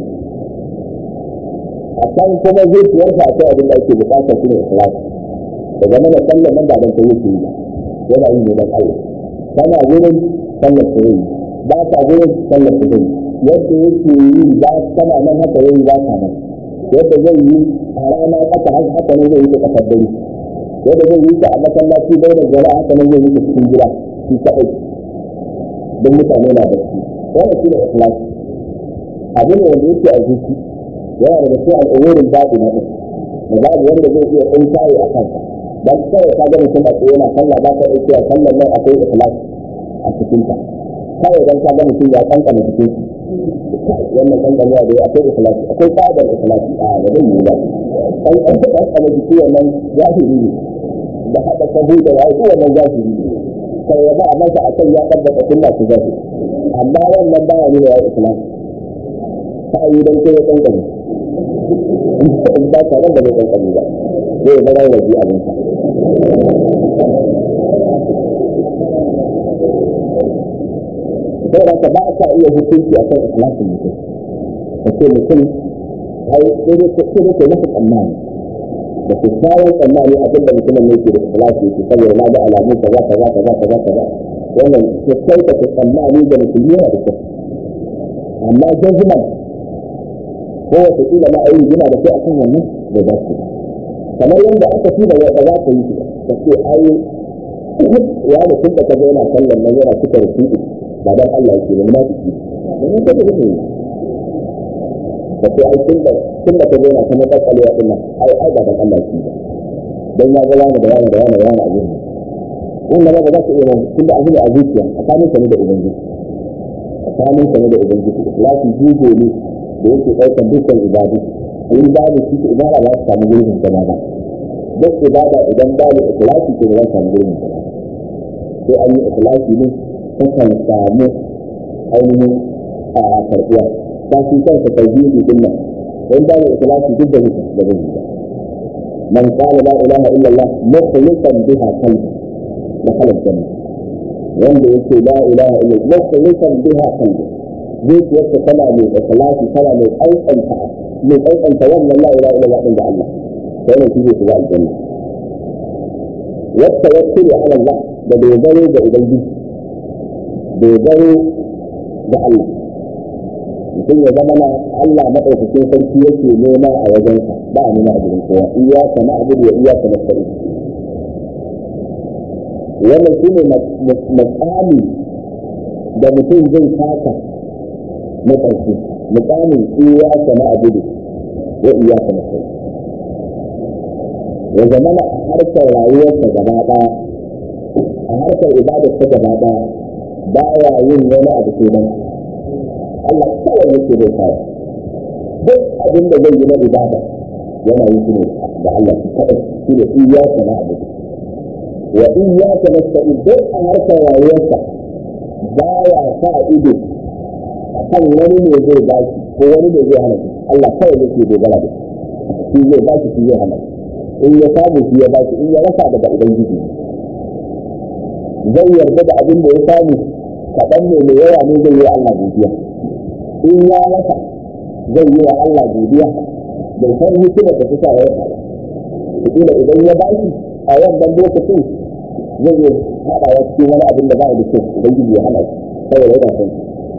a kan kuma zuciyarsa akwai abin da ake bukata shi ne ikhlas da zama da sallar nan ba dan ta yake yi yana yin ne dan Allah kana gurin sallar ta yi ba ta gurin sallar ta yi yadda yake yi ba kana nan haka yayi ba ka nan yadda zai yi a rana haka haka ne zai yi ta kasar dare yadda zai yi ta a masallaci bai da jama'a haka ne zai yi ta cikin gida shi kaɗai don mutane na bacci wannan shi ne ikhlas abin da wanda yake a zuci yana da cikin al'umurin babu na ɗin da babu wanda zai iya ɗin kayi a kansa dan kawai ka ga mutum a tsaye yana sallah ba ka ɗauke a sallar nan akwai ikhlas a cikinta kawai dan ka ga mutum ya kankana cikin wannan kankana da akwai ikhlasi akwai tsadar ikhlasi a da zai yi ba kan an taɓa kana jiki wannan zahiri ne da haɗa sahu da ya yi wannan zahiri ne sai ya ba a masa a kan ya tabbata sunna su zahiri amma wannan baya ne da ya ikhlasi ta yi dan kai ya kankana in ba ta nan da bai kankana ba zai bar rabi abinsa sai da ka ba ka iya hukunci a kan ikhlasin mutum ka ce mutum ai sai dai ka ce masa tsammani da ku kayan tsammani abin da mutumin ne ke da ikhlasi yake saboda na ga alamu kaza kaza kaza kaza kaza wannan ke kai ka tsammani da mutum yana da kyau amma jazman ko wata kila ma ayi yana da kai akan wannan da za su kamar yadda aka fi da wata za ka yi ka ce ai ya da kun da ka zo yana sallan nan yana cika rubutu ba dan Allah yake ba munafiki dan ka da kake kace ai tun da tun da kaje na kuma kakkale ya dinnan ai ai ba dan Allah yake ba dan ya ga wani da wani da wani da wani abin wannan ba za ka iya nan tun da abin da azuciya a kanin ka ne da ubangiji a kanin ka ne da ubangiji ikhlasi jigo ne da yake daukar dukkan ibadu in babu shi ibada ba ta samu gurbin zama ba duk ibada idan babu ikhlasi ke ba za ta samu gurbin zama sai an yi ikhlasi ne takan samu ainihin a karɓuwa ba su kansa tauhidi din nan in ba mu ikhlasi duk da mutum da zai yi man qala la ilaha illa allah mukhlisan biha qalbi dakhala janna wanda yake la ilaha illa allah mukhlisan biha qalbi zuciyarsa tana mai ikhlasi tana mai aikanta mai aikanta wannan la ilaha illa allah din da allah sai ne shi zai shiga aljanna wata wakkili ala allah da dogaro ga ubangiji dogaro da Allah mutum ya zama na Allah maɗaukakin sarki yake nema a wajensa ba a nema a jirin kowa iyaka na abu da iyaka na sa'i wannan shi ne matsami da mutum zai taka na ƙarshe mutsamin iyaka na abu da wa iyaka na sa'i ya zama na harkar rayuwarsa gaba ɗaya a harkar ibadarsa gaba ɗaya ba ya yin wani abu ke nan Allah kawai yake bai kawo duk abin da zai yi na ibada yana yin shi ne da Allah shi kaɗai shi ne iyaka na abu wa iyaka na sa'i duk a harkar rayuwarsa ba ya sa ido a kan wani ne zai ba shi ko wani ne zai hana shi Allah kawai yake dogara da shi zai ba shi shi zai hana in ya samu shi ya ba shi in ya rasa daga ubangiji zai yarda da abin da ya samu kaɗan ne mai yawa ne zai yi wa Allah godiya in ya rasa zai yi wa Allah godiya bai san hikimar da ta sa ya rasa ba da idan ya bashi a wannan lokacin zai yi haɗa ya cikin wani abin da ba da kyau ubangiji ya hana shi kawai yana son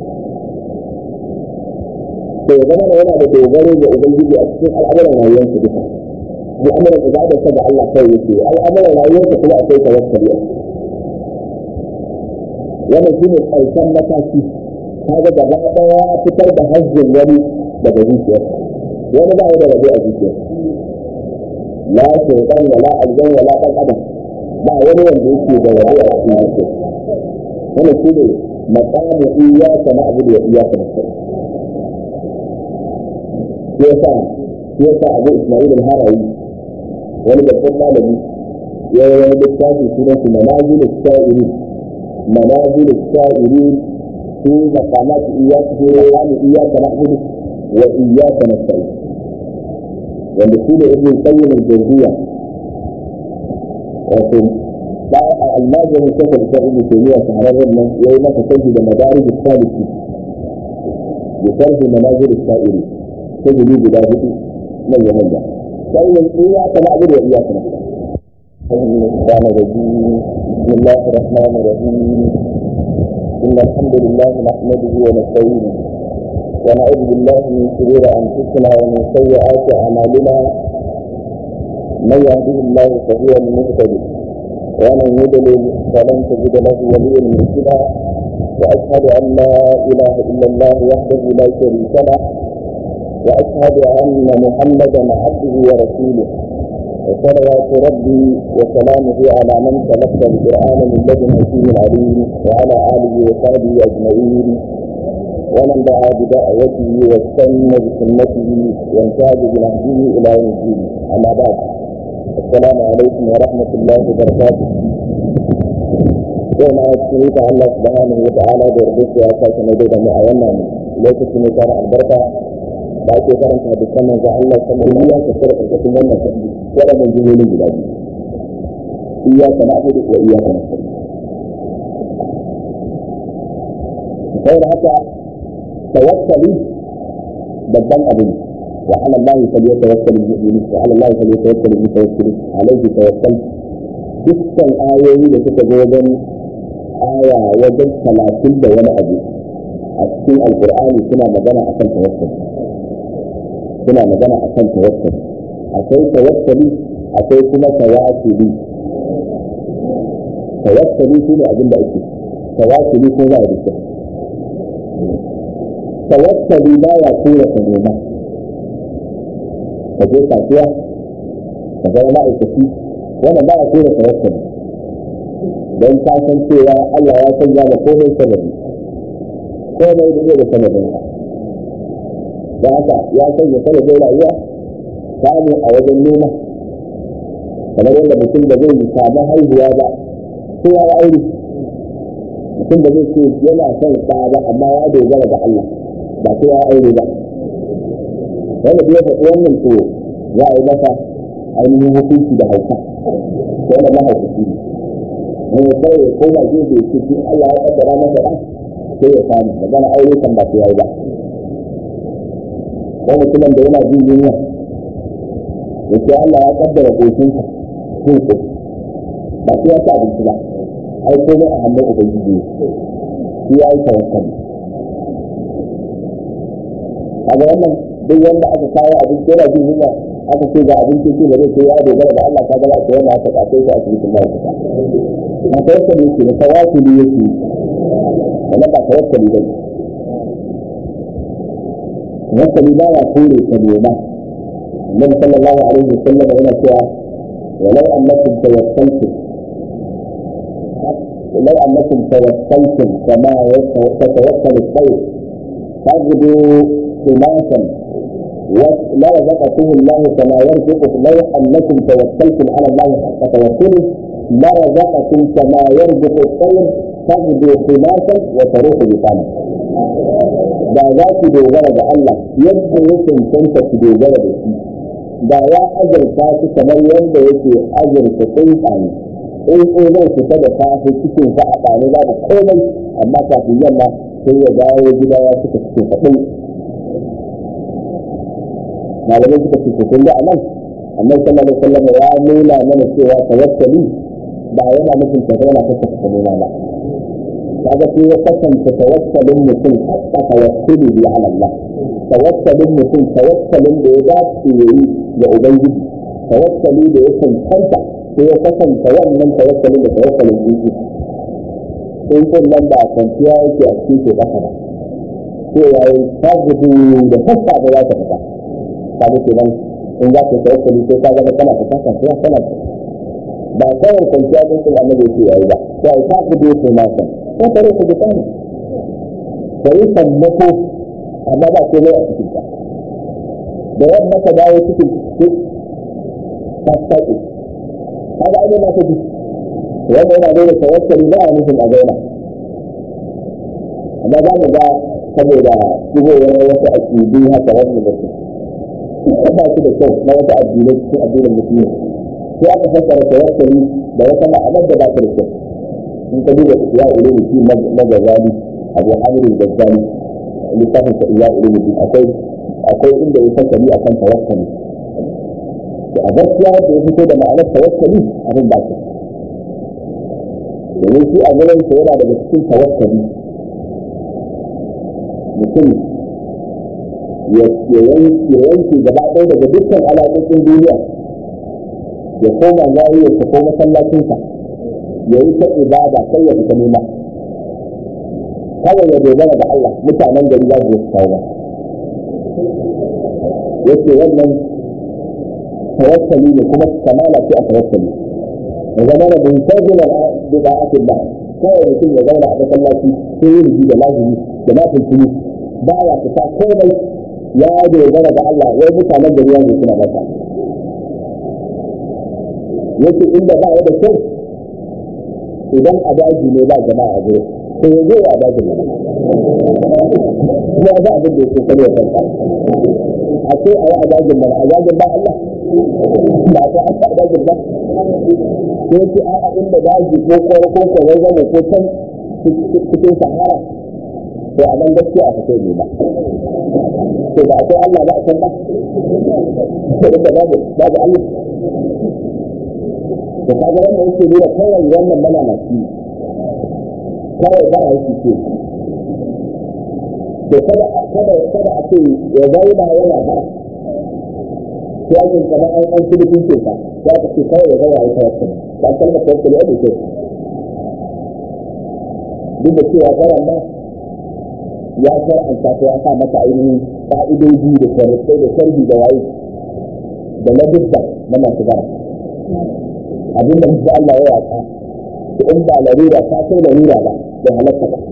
to ya zama yana da dogaro ga ubangiji a cikin al'amuran rayuwarsa duka al'amuran ibadarsa da Allah kawai yake al'amuran rayuwarsa kuma akwai tawakkali wannan shi ne ƙarshen mataki kaga gaba ɗaya fitar da hajjin wani daga zuciyar wani ba ya da rabu a zuciyar la shaitan wala aljan wala ɗan adam ba wani wanda yake da rabu a cikin zuciyar wannan shi ne maqamu iyyaka na'budu wa iyyaka nasta'in yasa yasa Abu Isma'il al-Harawi wani babban malami ya yi wani littafi sunan su manazil as-sa'irin منازل السائرين في مقامات إياك في مقام إياك نعبد وإياك نستعين wanda shi da ibn qayyim al-jawziyya wato ba al-mazhab shaykh al-islam ibn taymiyyah shahararren nan yayi masa kaji da madarij al-saliki bi sharhi manazil al-sa'iri sai da guda hudu nan ya manya sai ne iya kana abin da iya kana الشيطان الرجيم بسم الله الرحمن الرحيم إن الحمد لله نحمده ونستعينه ونعوذ بالله من شرور أنفسنا ومن سيئات أعمالنا من يهده الله فهو المهتدي ومن يضلل فلن تجد له وليا مرشدا وأشهد أن لا إله إلا الله وحده لا شريك له وأشهد أن محمدا عبده ورسوله وصلوات ربي وسلامه على من تلقى القرآن من لدن حكيم عليم وعلى آله وصحبه أجمعين ومن دعا بدعوته واستنى بسنته وانتهج بنهجه إلى يوم الدين أما بعد السلام عليكم ورحمة الله وبركاته يوم أتشريك الله سبحانه وتعالى بربك وأساس مدينة معينة ليس في مكان البركة da ake karanta da saman ga Allah sama da ya ka tsara karkashin wannan sabbi waɗannan jimoli guda biyu iyaka na abu wa iyaka na sabbi sai da haka tawakkali babban abu ne wa ala Allah fa yatawakkal al-mu'minun wa ala Allah fa yatawakkal al-mutawakkilun alayhi tawakkal dukkan ayoyi da suka zo wajen aya wajen talatin da wani abu a cikin alkur'ani suna magana akan tawakkali suna magana a kan tawakkali akwai tawakkali akwai kuma tawakkuli tawakkali shi ne abin da ake tawakkuli ko za a rike tawakkali ba ya tura ka nema ka je kasuwa ka zama ma'aikaci wannan ba ya tura tawakkali don ka san cewa Allah ya sanya da komai sababi komai da zai da sababinsa da haka ya sanya sanadin rayuwa samu a wajen noma kamar yadda mutum da zai samu haihuwa ba ko ya aure mutum da zai ce yana son sa ba amma ya dogara ga Allah ba ko ya aure ba wanda bai faɗi wannan to za a yi masa ainihin hukunci da hauka ko wanda mahaukaci ne wanda kawai ya koma gefe ya ce shi Allah ya kaddara masa ɗan sai ya samu magana aure kan ba su yayi ba ko mutumin da yana jin yunwa ya ce Allah ya kaddara kokinsa jin ko ba sai ya ci abinci ba ai komai a hannun ubangiji shi ya yi tawakkali kaga wannan duk wanda aka kawo abinci yana jin yunwa aka ce ga abinci ce da zai ce ya dogara da Allah kaga aka yana aka kace shi a cikin ma'aikata na tawakkali yake da tawakkali yake wannan ba tawakkali ba ne tawakkali ba ya kore ka nema النبي صلى الله عليه وسلم هنا فيها ولو انكم توكلتم لو انكم توكلتم كما تتوكل الطير تغدو خماسا لرزقكم الله كما يرزق لو انكم توكلتم على الله حق توكله لرزقكم كما يرزق الطير تغدو خماسا وتروح بطانا da za ku dogara da Allah yadda ya cancanta ku dogara da shi da ya azurta su kamar yadda yake azurta tsuntsaye in ko zai fita da safe cikin sa a ɗane babu komai amma kafin yamma sai ya dawo gida ya cika cikin sa ɗin malamai suka ce kun ga anan annabi sallallahu alaihi wasallam ya nuna mana cewa tawakkali ba yana nufin ka zauna ka saka nuna ba kaga sai ya kasance tawakkalin mutum hatta tawakkuli bi ala Allah tawakkalin mutum tawakkalin da ya dace yayi ga ubangiji tawakkali da ya cancanta sai ya kasance wannan tawakkalin da tawakkalin jiki in kun nan ba kwanciya yake a cikin ke kasa ba sai ya yi tagudu da sassa da za ta fita kaga kenan in za ka tawakkali sai ka ga kana fita kan sai kana ba kawai kwanciya din sun annabi yake yayi ba sai ta gudu ko ma san ko tare ku bitan sai sammako amma ba ko mai a cikin ta da yadda ka dawo cikin cikin ta tsaki kaga ai na ta ji wanda yana da tawakkali ba a nufin a zauna amma za mu ga saboda shigowar wasu aƙidu haka wani da su ba su da kyau na wata addinai cikin addinin musulmi sai aka fassara tawakkali da wata ma'anar da ba ta da kyau in ka duba ya ulumi fi magazali abu hamirin gazzali littafin sa ya ulumi akwai akwai inda ya fassari akan tawakkali a gaskiya da ya fito da ma'anar tawakkali abin ba ta domin shi a gurin sa yana daga cikin tawakkali mutum ya yanke gaba ɗaya daga dukkan alaƙoƙin duniya ya koma zariyarsa ko masallacinsa ya yi ta ibada sai ya fita nema kawai ya dogara da Allah mutanen gari za su kawo yace wannan tawakkali ne kuma kamala ce a tawakkali ya zama da muntazila bi da'atillah kawai mutum ya zauna a masallaci ko yin da lazimi da nafil ba ya fita komai ya dogara da Allah wai mutanen gari ne suna masa yake inda ba ya da kyau idan a daji ne ba jama'a a gurin to ya zo a dajin ne kuma ba abin da yake kare ya kanta a ce a yi a dajin mana a dajin ba Allah ba ta an a dajin ba ko ce a inda daji ko kwaro ko kwarai zama ko can cikin sahara to a nan gaskiya a fito ne ba to ba akwai Allah ba a can ba to da babu babu Allah to kaga wannan yake nuna kawai wannan malalaci kawai ba a yi ce to kada kada kada a ce ya zauna yana ba sai ake kama an an kudu kun ce ka ya ka ce kawai ya zauna ya tawakkali ba kalmar tawakkali ya ce duk da cewa garan ma ya shar'anta ta ya sa mata ainihin ka'idoji da sharuɗai da sharhi da waye da ladubba na masu bara abin da musu Allah ya yaka to in ba larura ta kai larura ba da halatta ba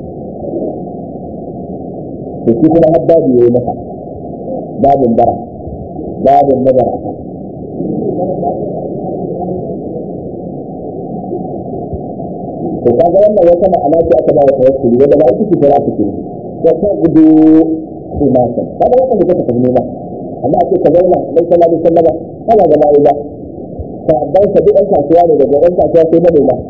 to shi kuma har babu yayi masa babin bara babin mazara to kaga wannan wata ma'ana ce aka ba wa tawakkuli wanda ba ita ce fara take ko ta gudu kumatan kada wata da kake tafi ba amma ake ka zauna dan sallallahu alaihi wasallam kana da bai ba ka dan ka duk ɗan kasuwa ne daga ɗan kasuwa sai na ba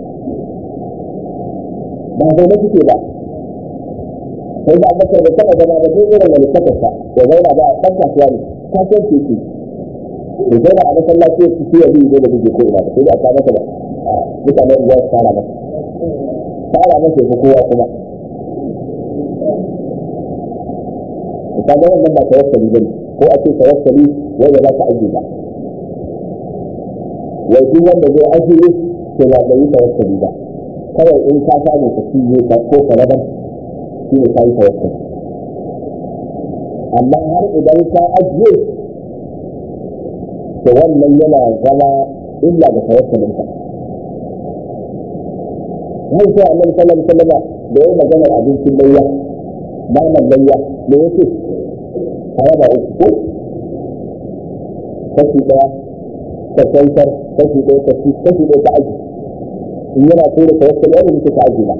ba zai na kike ba sai da abubakar da taɓa zama da duk irin malikatarsa ya zauna ba ɗan kasuwa ne kasuwar titi da zauna a masallaci ya fi ya bi zai da buge ko ina ba sai da aka masa ba mutane uwa su fara masa fara masa ya kowa kuma ka ga wannan ba tawakkali bane ko a ce tawakkali wanda za ka aje ba wai duk wanda zai ajiye to ba da yi tawakkali ba kawai in ka samu ka ciye ka ko ka rabar shi ne ka yi tawakkali amma har idan ka ajiye to wannan yana zama illa ga tawakkalin ka har sai annabi sallallahu alaihi wasallam da yayi maganar abincin layya naman layya da yake a raba uku ko kashi daya ka kwantar kashi ɗaya ka ci kashi ɗaya ka aji in yana so da tawakkali wanda muke ka aji ba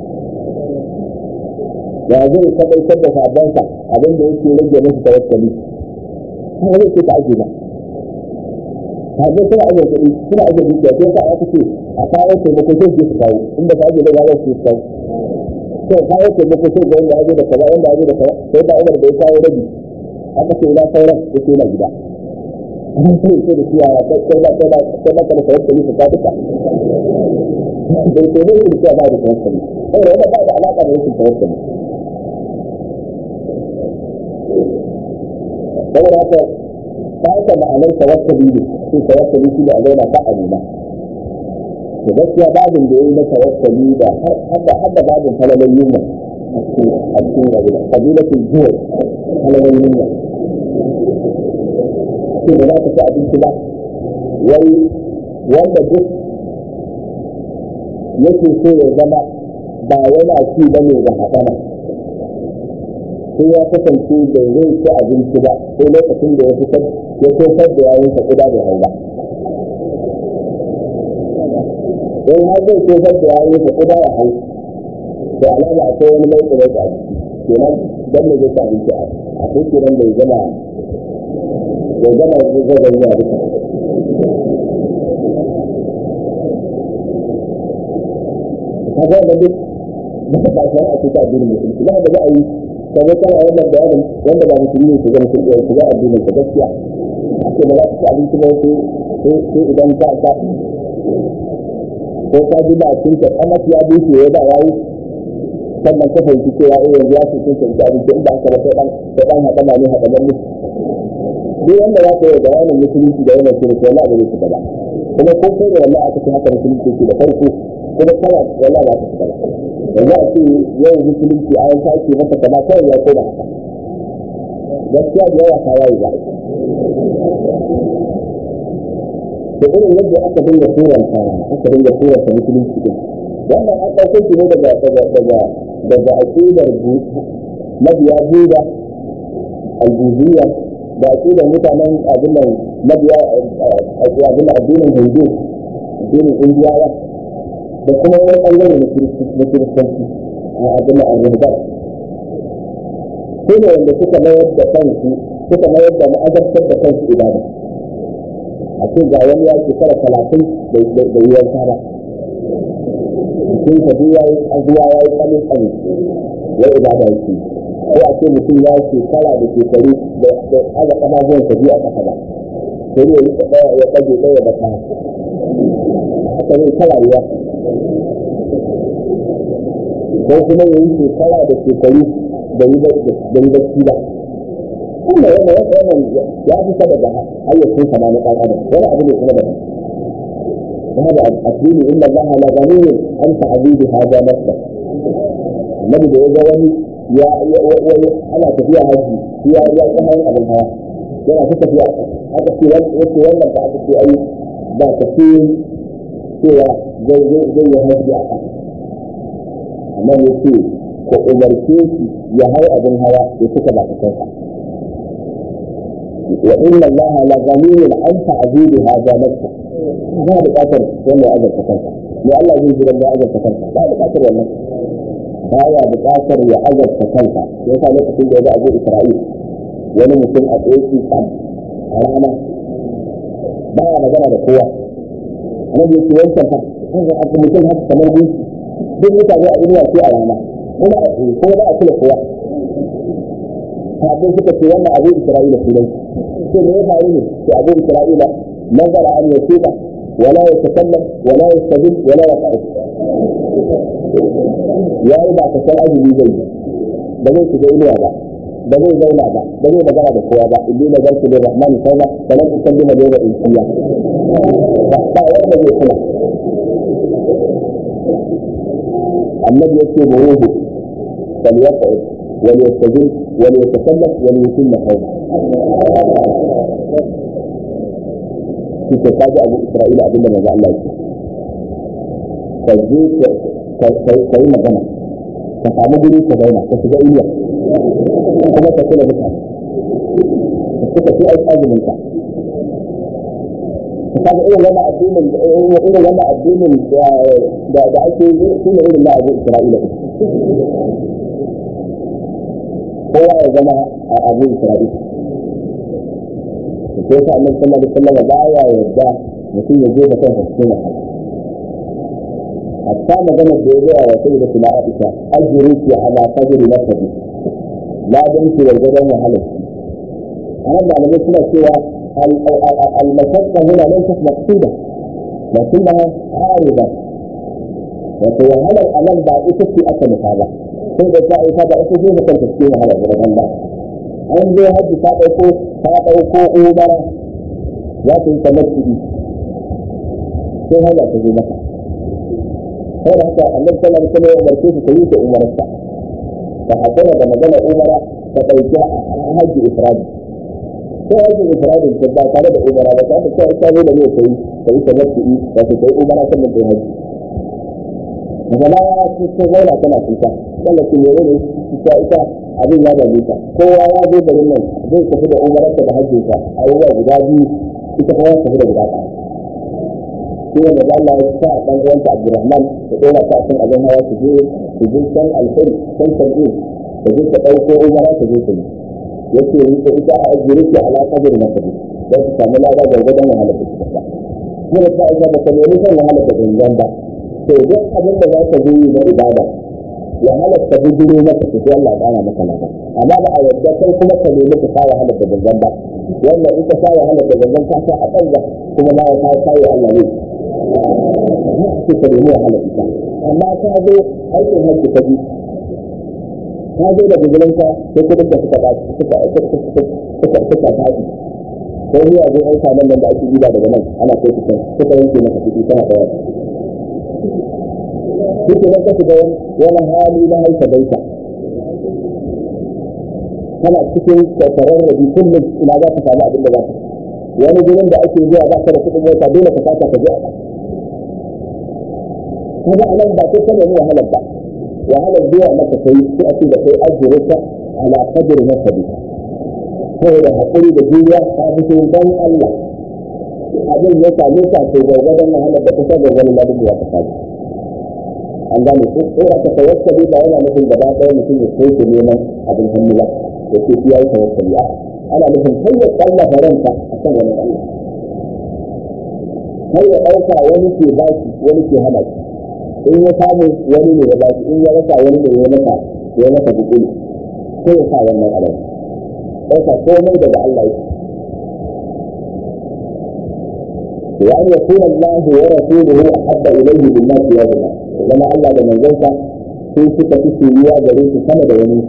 ya zai tabbatar da sabansa abin da yake rage musu tawakkali kuma zai ce ka aji ba kaje suna aje kuɗi suna aje dukiya sai ka aka ce a kawo taimako sai su kawo inda ka aje da ya su kawo to kawo taimako sai ga wanda aje da kaza wanda aje da kaza sai da Umar bai kawo rabi aka ce ina sauran yake na gida an sai ce da ciya ya kai kai ba kai ba kai ba kana tawakkali ka duka bai ko ne ku ba da tawakkali sai da ba da alaka da rashin tawakkali saboda haka ta haka ma'anar tawakkali ne shi tawakkali shi da a zauna ba a nema to gaskiya babin da yayi na tawakkali da har da har da babin falalan yunwa a cikin abu da kabilatul zuwa falalan yunwa ce da za ka ci abinci ba wai wanda duk yake so ya zama ba yana ci ba ne da haɗama sai ya kasance da zai ci abinci ba sai lokacin da ya fitar ya tofar da yayin sa kuda da hau ba in har zai tofar da yayin sa kuda ya hau da alama akwai wani mai tsoro a jiki kenan dan ne zai ci abinci a kai kenan bai zama ya gama zai zuwa duka ka ga da duk ba ba shi a cikin addinin musulunci ba da za a yi ka ga kana wannan bayanin wanda ba musulmi su ga musulmi su ga addinin ka gaskiya ake ba za ka ci abinci ba sai idan ka ka ko ka ji ba cin ka kamas ya bushe ya ba yayi sannan ka fahimci cewa eh yanzu ya ce cin ka abinci in ba ka ba sai dan sai dan haɗa ba ne haɗa ba ne duk wanda za ka yi bayanin musulunci da yana shirka wala ba zai shiga ba kuma ko kai da wallahi aka ce haka musulunci ke da farko kuma kawai wallahi ba ta shiga ba yanzu a ce yau musulunci a yanka ake masa kama kawai ya koma haka gaskiya da yawa ta yayi ba da irin yadda aka dinga turanta aka dinga turanta musulunci din wannan an ɗauko shi ne daga daga daga daga aqidar mabiya buda al-buziyya da aqidar mutanen abin nan mabiya abin addinin hindu addinin indiyawa da kuma wani ɓangare na kiristanci a abin nan al-ruhban su ne wanda suka mayar da kansu suka mayar da ma'azartar da kansu ibada a ce ga wani ya shekara talatin da yi yanka ba mutum ka ya yi azuwa ya yi tsanin tsani ya ibada yake ko a ce mutum ya shekara da shekaru da aga kama zuwan sa biyu a kasa ba sai ya yi ɗaya ya kaje ɗaya da kaya haka ne ta rayuwa ko kuma ya yi shekara da shekaru da yi bacci ba kuma yana wannan ya fi saba da ayyukan sama na ɗan adam wani abu ne kuma da هذا الدين إن الله لغني عن تعبيد هذا نفسه النبي ده يجوني يا يا أنا تفيها هذه هي يا كمان أبو الهواء yana ta tafiya haka ce wace wannan ba aka ce ai ba ta fi cewa zai zai zai ya haifi a kan amma ya ce ko umarce shi ya hau abin hawa ya cika ba ta kansa wa inna Allah la ghaniyun an ta'budu hadha nafsa ba buƙatar wanda ya azurta kansa ne Allah zai jira da azurta kansa ba buƙatar wannan ba ya buƙatar ya azurta kansa ya sa lokacin da ya ga Abu Isra'il wani mutum a tsoki sam a rana ba ya magana da kowa annabi ya ce wancan fa an ga aka mutum haka kamar gunki duk mutane a duniya ce a rana kuma a tsaye kuma ba a kula kowa kafin suka ce wannan abu Isra'ila sunan sai me ya faru ne sai abu Isra'ila نظر أن يتوب ولا يتكلم ولا يستجب ولا يقعد يا ربع تسال أجل زي بزي تجيلوا با بزي زينا با بزي مجرى بكوا با اللي نظرت للرحمن صوبا فلن أسلم اليوم إنسيا فأخطاء ولا بزي كلا النبي يكتب روحه فليقعد وليستجب وليتكلم وليتم قوله suke kaji abu isra'ila abin da manzo Allah yake ka je ka yi magana ka samu guri ka zauna ka shiga iliya kuma ka kula mutane ka suka fi aiki azumin ka ka kaga irin wannan addinin irin wannan addinin da da ake yi shi ne irin na abu isra'ila kowa ya zama abu isra'ila ko sa annabi sallallahu alaihi wasallam baya yarda mutum ya je da kansa cikin wahala hatta magana da ya gaya wa sai da kula Aisha ajruki ala qadri nafsi la dan ki gargadan wahala anan malamai suna cewa al-mashaqqa huna laysat maqsuda lakinnaha arida wato wahalar anan ba ita ce aka nufa ba sai da ta ita ba ita ce da kanta cikin wahala da Allah an zo hajji ta ɗauko ta ɗauko umara za ta yi kamar kuɗi sai hanya ta zo maka sai da haka annabi sallallahu alaihi wasallam ya umarce su ta yi ta umararsa ta hakura da magana umara ta ɗauki hajji ifradi sai hajji ifradin ta ba tare da umara ba ta ta kai ta zo da ne ta yi ta yi kamar kuɗi ta ta yi umara sannan ta yi hajji daga baya ta zauna tana kuka sannan su ne ne ita ita abin ya dame ta kowa ya zo garin nan zai tafi da umararsa da hajjinsa a yi wa guda biyu ita kuma ya tafi da guda ɗaya shi ne da Allah ya sa ɗan uwanta Abdulrahman da ɗora ta kan abin hawa su je su je can alfai can tan'in da je ta ɗauko umara ta je ta yi ya ce ita ita a ajiyar ki ala kadir na kadir don su samu lada gwargwadon wahalar da suka sa kuma ta aika ba ka nemi son wahalar da gangan ba to duk abin da za ka zo yi na ibada ya halatta bujiro maka su sai Allah ya ƙara maka lada amma ba a yadda kai kuma ka nemi ka sa wahalar da gangan ba wannan ita sa wahalar da gangan ka sa a banza kuma ba ya sa kai Allah ne haka ka nemi wahalar ita amma ka zo aikin hajji ka bi ka zo da guzurinka sai kudin da suka ba suka suka suka faɗi ko ni abin an samu nan da ake gida daga nan ana kai su kan suka yanke maka kuɗi kana da wani duk da ka shiga wani hali na haifa baita kana cikin kwakwarar rabi kullum ina za ka samu abin da za ka wani gurin da ake zuwa ba ka da kuɗin mota dole ka fata ka je a kaga anan ba ko kana wahalar ba wahalar zuwa maka kai sai a ce da kai ajiyarka ala qadri nasabika saboda haƙuri da juriya ta fito don Allah abin ya same ka to gwargwadon wahalar da kusa gwargwadon ladin da ka samu an gane ko ko a ka tawakkali ba yana nufin gaba ɗaya mutum ya kai ku neman abin hannu ba da ke fiye da tawakkali a ana nufin kai ya tsalla faranta a kan wani Allah kai ya ɗauka wani ke baki wani ke hana shi in ya samu wani ne ya baki in ya rasa wani ne ya masa ya masa bukuli sai ya sa wannan alai ɗauka komai daga Allah yake وأن يكون الله ورسوله أحب إليه بالناس يوما لما الله ده من ذلك في ستة سوريا جريت سنة يومين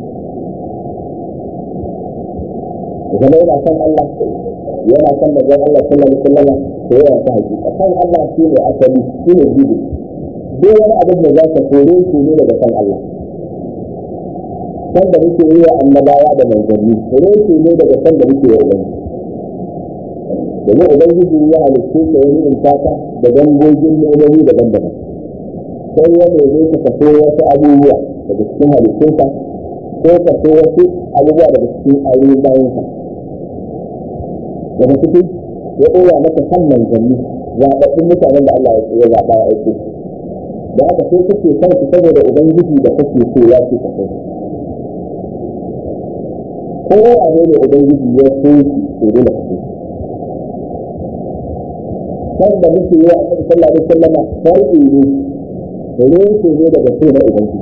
وكما إذا كان الله yana san da zan Allah sallallahu alaihi wasallam to yana sa hakika san Allah shine asali shine bibi duk wani abin da za ka kore shi ne daga san Allah san da muke yi wa annabawa da manzanni kore shi ne daga san da muke yi wa domin ubangiji ya halittu ka wani in taka da dangogin nemomi daban-daban sai ya nemi ka kaso wasu abubuwa daga cikin halittunsa ko kaso wasu abubuwa daga cikin ayoyin bayansa daga cikin ya ɗora maka san manzanni zaɓaɓɓun mutanen da Allah ya zaɓa ya aiko da haka sai kake son su saboda ubangiji da kake so ya ce ka kai ko a ne ubangiji ya so shi to dole ka so wanda muke yi a kan sallah da sallama farko ne ruwan ne daga so na ubangiji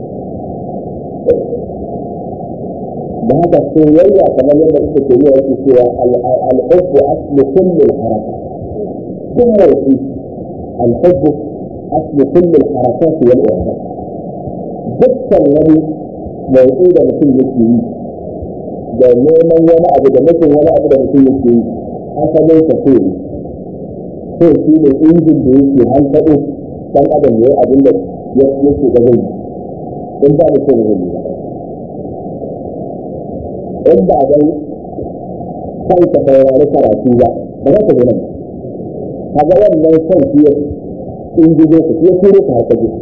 da haka soyayya kamar yadda kuka ke yi yake cewa al'ubbu aslu kulli al-haraka kun motsi al'ubbu aslu kulli al-harakat wal iradat dukkan wani motsi da mutum yake yi da neman wani abu da mutum wani abu da mutum yake yi asalin ka so ne ko shi ne injin da yake hankaɗo ɗan adam ya yi abin da yake da zai in ba da son zai ba in ba dan kan ka saurari karatu ba ba za ka zo nan kaga wannan son shi ya injizo ka ya turo ka haka ji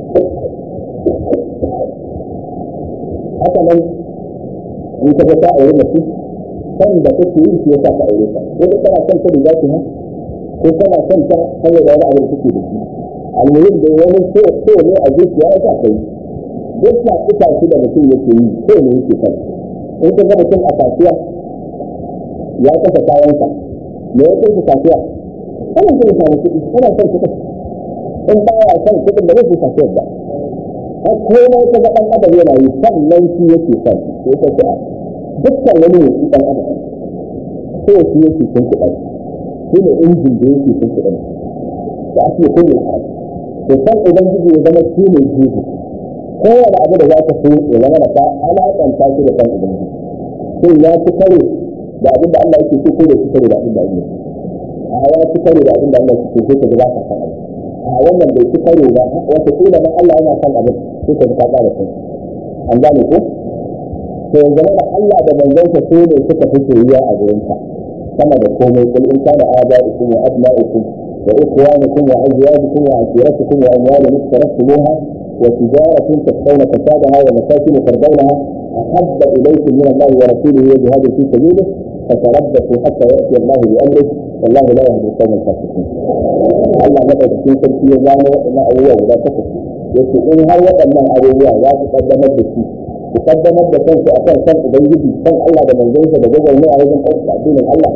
haka nan in ka ga ta aure mutum san da kake yi shi ya sa ka aure ka ko kana son ta da za ki ha ko kana son ta saboda wani abu da kake da shi almuhim da wani so so ne a zuciya ya sa kai duk na ita shi da mutum yake yi so ne yake son in ka ga mutum a kasuwa ya kasa kayansa me ya kai kasuwa ana son ya samu kuɗi ana son kuɗi in ba ya son kuɗin da zai fi kasuwar ba a komai ka ga ɗan adam yana yi sannan shi yake son sai ka ce dukkan wani ne shi ɗan adam so shi yake son kuɗi shi ne injin da yake sun kuɗin da ake kullum a to san ubangiji ya zama shi ne jibi kowane abu da za ka so ya zama da ka alaƙanta shi da san ubangiji shin ya ci kare da abin da Allah yake so ko da ci kare da abin da Allah a ya ci kare da abin da Allah yake so ko ka ba ka san abin a wannan bai ci kare ba wata kila ma Allah yana san abin sai ka ka ƙara san an gane ko to yanzu da Allah da manzon so ne suka fi soyayya a gurinka كما يقول قل إن كان آباؤكم وأبناؤكم وإخوانكم وأزواجكم وعشيرتكم وأموال اقترفتموها وتجارة تخشون فسادها ومساكن ترضونها أحب إليكم من الله ورسوله وجهاد في سبيله فتربصوا حتى يأتي الله بأمره والله لا يهدي القوم الفاسقين. الله مدى في تلك يزال ما أبوه ولا تكفي. يقول إن هل وقدنا أبوه لا تقدمت بشيء ku kaddamar da kanku a kan san ubangiji san Allah da manzonsa da gwagwar ne a wajen ɗaukar addinin Allah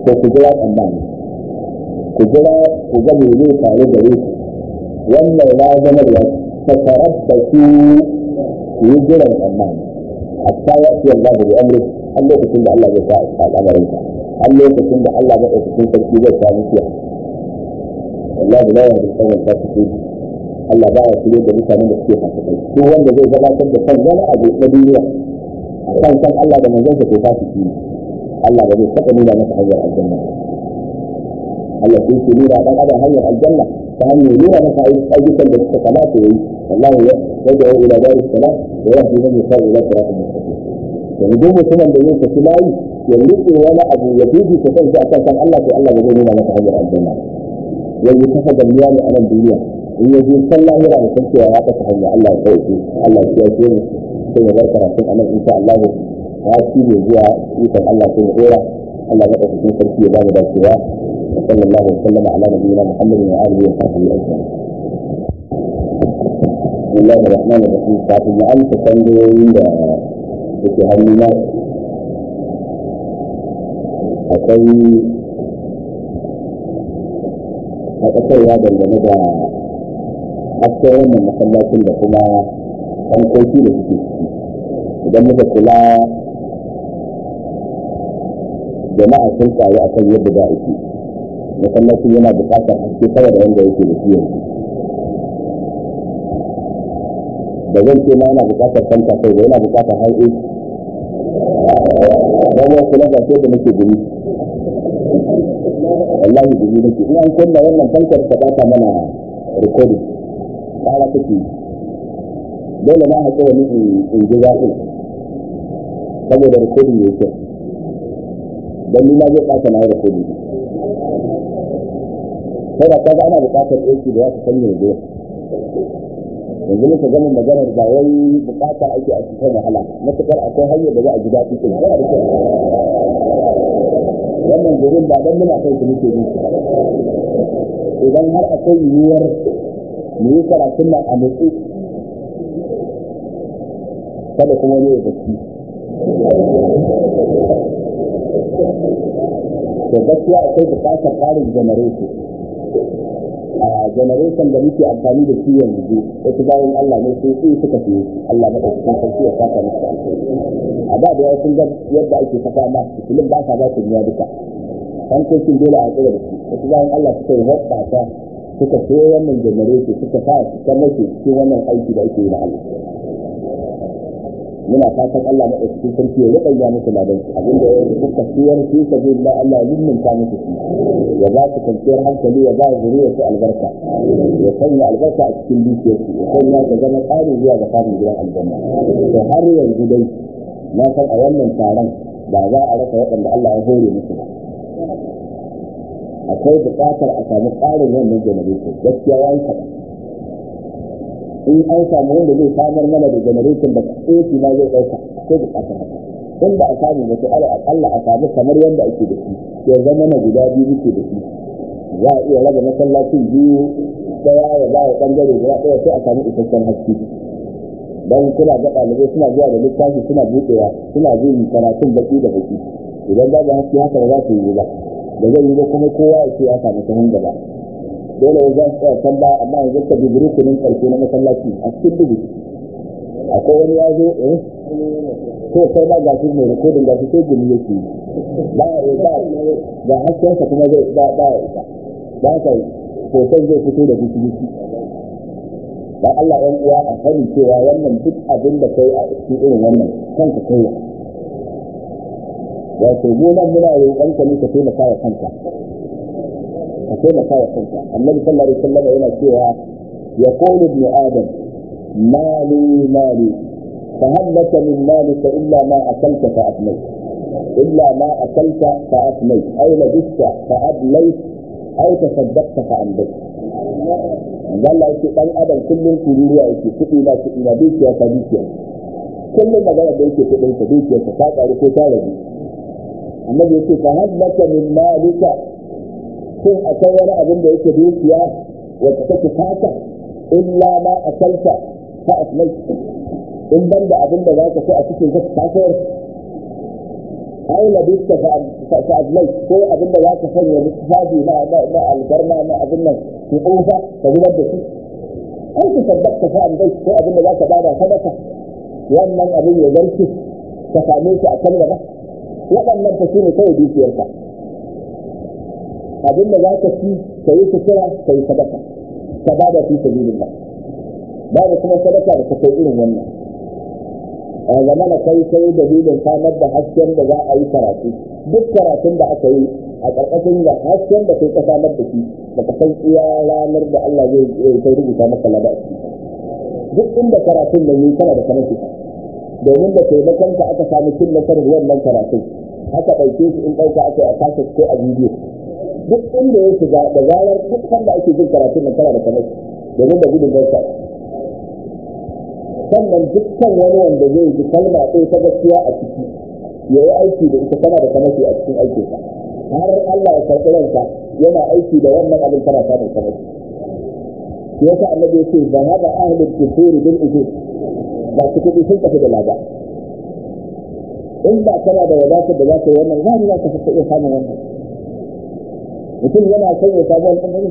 ko ku jira tsammani ku jira ku ga me zai faru gare ku wannan ya zama da ta tarabbasu ku yi jiran tsammani hatta ya fi Allah da amri har lokacin da Allah zai sa al'amarin ka har lokacin da Allah zai ɗauki sarki zai sa mutuwa wallahi la yahdi al-qawm al-fasiqin Allah ba ya shirye da mutanen da suke fasikai ko wanda zai gabatar da kan wani abu na duniya a kan san Allah da manzon sa ko fasiki ne Allah ba zai taɓa nuna masa hanyar aljanna Allah sai ke nuna dan adam hanyar aljanna ta hanyar nuna masa ayyukan da suka kamata yayi wallahu ya yadda ila daris salam wa yahdi man yasha ila siratal mustaqim yanzu duk mutumin da yin tafi layi ya rike wani abu ya bibi ta kansa akan san Allah to Allah ba zai nuna masa hanyar aljanna yanzu kafa gamiya ne a nan duniya in ya je san lahira da san cewa ya kasa hanya Allah ya sauke Allah ya kiyaye mu sai ya bar karatun a nan insha Allah ya ci ne zuwa ikon Allah sai ya dora Allah ya ɗauki sarki ya ba mu dacewa وصلى الله وسلم على نبينا محمد وآله وصحبه أجمعين. بسم الله الرحمن الرحيم ساعة المعلم تسندوين في هالمنا akwai a ƙasar ya dangane da hasken wannan masallacin da kuma hankoki da suke ciki idan muka kula jama'a sun karu a kan yadda za a ci masallacin yana buƙatar haske sama da wanda yake da shi yanzu da zan ce ma yana buƙatar fanta kai da yana buƙatar har AC don wasu na gashe da nake gumi wallahi gumi nake in an kunna wannan fankar ta bata mana recording ƙara take dole na haƙura ni in ji zafi saboda recording ya kyau don ni ma zai ɓata na recording sai da kaga ana buƙatar AC da ya fi sanya yanzu yanzu muka gama maganar ba wai bukata ake a cikin wahala matukar akwai hanyar da za a ji daɗi ɗin yana da kyau wannan gurin ba dan muna kai su muke yi idan har akwai yiwuwar mu yi karatun nan a nutsu kada kuma ne da shi to gaskiya akwai bukatar ƙarin janareto a generation da muke amfani da shi yanzu wasu bayan Allah ne sai sai suka fi Allah na ɗauki sarki ya saka musu alheri a da da yawa sun ga yadda ake saka ma filin ba sa ba su biya duka hankokin dole a tsira da su wasu bayan Allah suka yi hoɓɓasa suka so wannan generation suka sa su kan mace cikin wannan aiki da ake yi na Allah muna fatan Allah na ɗauki sarki ya riƙa musu ladan su abinda ya yi suka siyar su ka zai da Allah ya nimminta musu su ya ba su kwanciyar hankali ya ba zuriya su albarka ya sanya albarka a cikin dukiyar su ya sanya ta zama tsarin zuwa ga samun gidan aljanna to har yanzu dai na san a wannan taron ba za a rasa waɗanda Allah ya hore musu ba akwai buƙatar a samu tsarin wannan generation gaskiya ya yi kaɗan in an samu wanda zai samar mana da generation da tsoki ma zai ɗauka sai buƙatar haka in ba a samu ba to ala akalla a samu kamar yadda ake da shi ya zama na guda biyu muke da shi za a iya raba masallacin biyu daya ya ba wa ɓangare guda ɗaya sai a samu isasshen haske don kuna ga ɗalibai suna zuwa da littafi suna buɗewa suna jin karatun baki da baki idan babu haske haka ba za su yi ba da zai yi ba kuma kowa ya ce ya samu sahun gaba dole ya za su tsaya can ba amma yanzu ka bi rukunin ƙarshe na masallaci a cikin dubu akwai wani ya zo eh ko sai ba gashi mai rikodin gashi sai gumi yake ba ba ga haskensa kuma zai ba ba ya isa ba ka hoton zai fito da biki biki ba Allah ɗan uwa a sani cewa wannan duk abin da kai a cikin irin wannan kanka kai wato mu nan muna roƙon ka ne ka taimaka wa kanka ka taimaka wa kanka annabi sallallahu alaihi wasallam yana cewa yaqulu ibn adam mali mali فهل لك من مالك إلا ما أكلت فأفنيت إلا ما أكلت فأفنيت أو لبست فأبليت أو تصدقت فأمضيت قال لا يكي أن أدم كل كلية يكي كتي لا كتي لا بيكي فبيكي كل ما قال بيكي كتي فبيكي فقاط على كتارة النبي يكي فهل لك من مالك كن أكون أبن بيكي بيكي وتكتي فاتا إلا ما أكلت فأفنيت in ban da abin da za ka ci a cikin ka ta sayar ai labista fa adlai ko abin da za ka sanya lissafi na na algarma na abin nan ki tsufa ka zubar da shi ai ki tabbata fa adlai ko abin da za ka bada sadaka wannan abin ya zarce ka same shi a kan gaba waɗannan fa shine kawai dukiyarka abin da za ka ci ka yi sutura ka yi sadaka ka bada fi sabilillah babu kuma sadaka da ta kai irin wannan a zama na kai kai dalilin samar da hasken da za a yi karatu duk karatun da aka yi a ƙarƙashin da hasken da kai ka samar da shi da ka san iya ranar da Allah zai kai rubuta maka lada a ciki duk inda karatun da yi kana da kamar shi domin da taimakon ka aka samu cin nasarar wannan karatun aka ɗauke shi in ɗauka aka yi a kashe ko a bidiyo duk inda ya shiga da zarar duk sanda ake jin karatun nan kana da kamar shi domin da gudun gaisa sannan dukkan wani wanda zai ji kalma ɗaya ta gaskiya a ciki ya yi aiki da ita tana da kamashi a cikin aikinsa har Allah ya karɓi ranka yana aiki da wannan abin tana samun kamashi shi yasa annabi ya ce ba haɗa ahlul kufuri bil ujur ba su kuɗi sun tafi da lada in ba kana da wadatar da za ka yi wannan za ni za ka fi iya samun wannan mutum yana son ya samu wani ɗan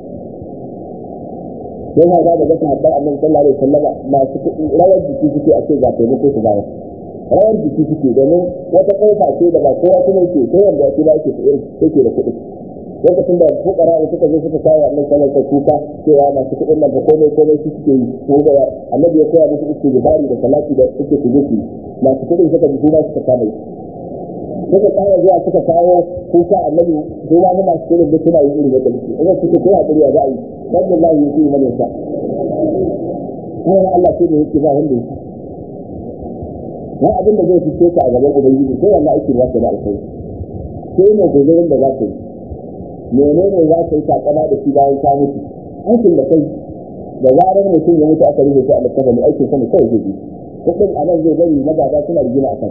yana ba da gasa haɗar annabi sallallahu alaihi wasallama masu kuɗi rawar jiki suke a ce ga taimako su bayar rawar jiki suke domin wata ƙofa ce da ba kowa kuma yake ko wanda yake ba yake irin yake da kuɗi lokacin da fukara da suka zo suka kawo annabi sallallahu alaihi kuka cewa masu kuɗin nan ba komai komai su suke yi ko da annabi ya koya musu istighfari da salati da suke su yi masu kuɗin suka ji kuma suka kama suka kawo zuwa suka kawo kuka annabi su ma masu kuɗin da suna yin irin da kalci idan suke koya kuriya za a yi wannan Allah ya yi mana sa kai Allah ce da yake ba wanda yake ba abin da zai fice ka a gaban ubangiji sai wannan aikin za ka da alkai sai ne gozarin da za ka yi menene za ka yi takama da shi bayan ka mutu aikin da kai da zarar mutum ya mutu aka rufe shi a littafin aikin sa ne kawai zai yi kuɗin a nan zai bari magada suna rigima a kan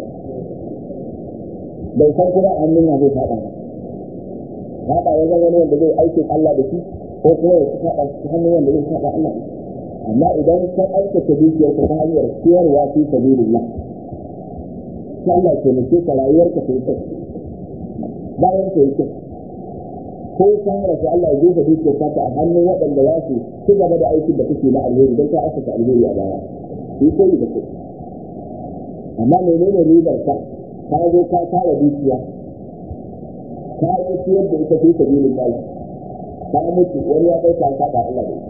bai san kuma hannun ya zai faɗa ba faɗa ya zama wani wanda zai aikin Allah da shi ko kuma ya faɗa shi hannun wanda zai faɗa Allah amma idan ka aikata dukiyarka ta hanyar ciyarwa fi sabilillah sai Allah ke mace ka rayuwarka ta yi kyau bayan ta yi kyau ko ka rasu Allah ya jefa dukiyarka ta a hannun waɗanda za su ci gaba da aikin da kake na alheri don ka asaka alheri a baya yi koyi da kai amma menene ribar ka ka zo ka tara dukiya ka yi ciyar da ita fi sabilillah ka mutu wani ya ɗauka ka ba Allah da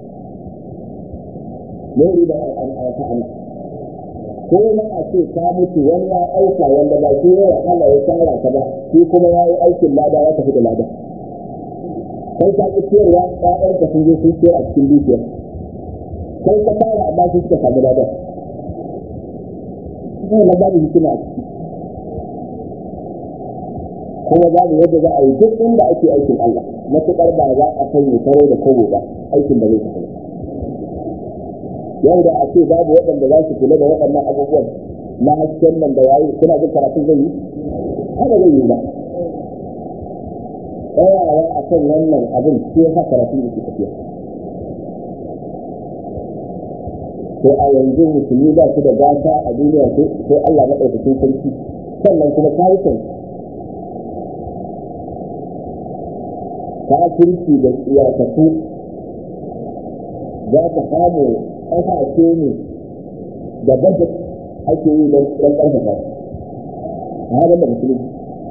ne riba a ta ana ko na a ce ka mutu wani ya ɗauka wanda ba shi ya wahala ya tsara ka ba shi kuma ya yi aikin lada ya tafi da lada kai ka ki ciyarwa ɗayan ka sun je sun ciyar a cikin dukiyar kai ka fara amma sun suka samu lada sai na babu hikima a ciki kuma babu yadda za a yi duk inda ake aikin Allah matuƙar ba za a sanya taro da kogo ba aikin da zai tafi yau da a ce babu waɗanda za su kula da waɗannan abubuwan na hasken nan da yayi kuna jin karatun zai yi haka zai yi ba tsayawa a kan wannan abin shi ya sa karatun yake tafiya to a yanzu musulmi ba su da gata a duniya sai Allah maɗaukakin sarki sannan kuma kawukan kafirci da iyakatu za ka samu ƙasashe ne da budget ake yi don ƙarfafa a halin da musulunci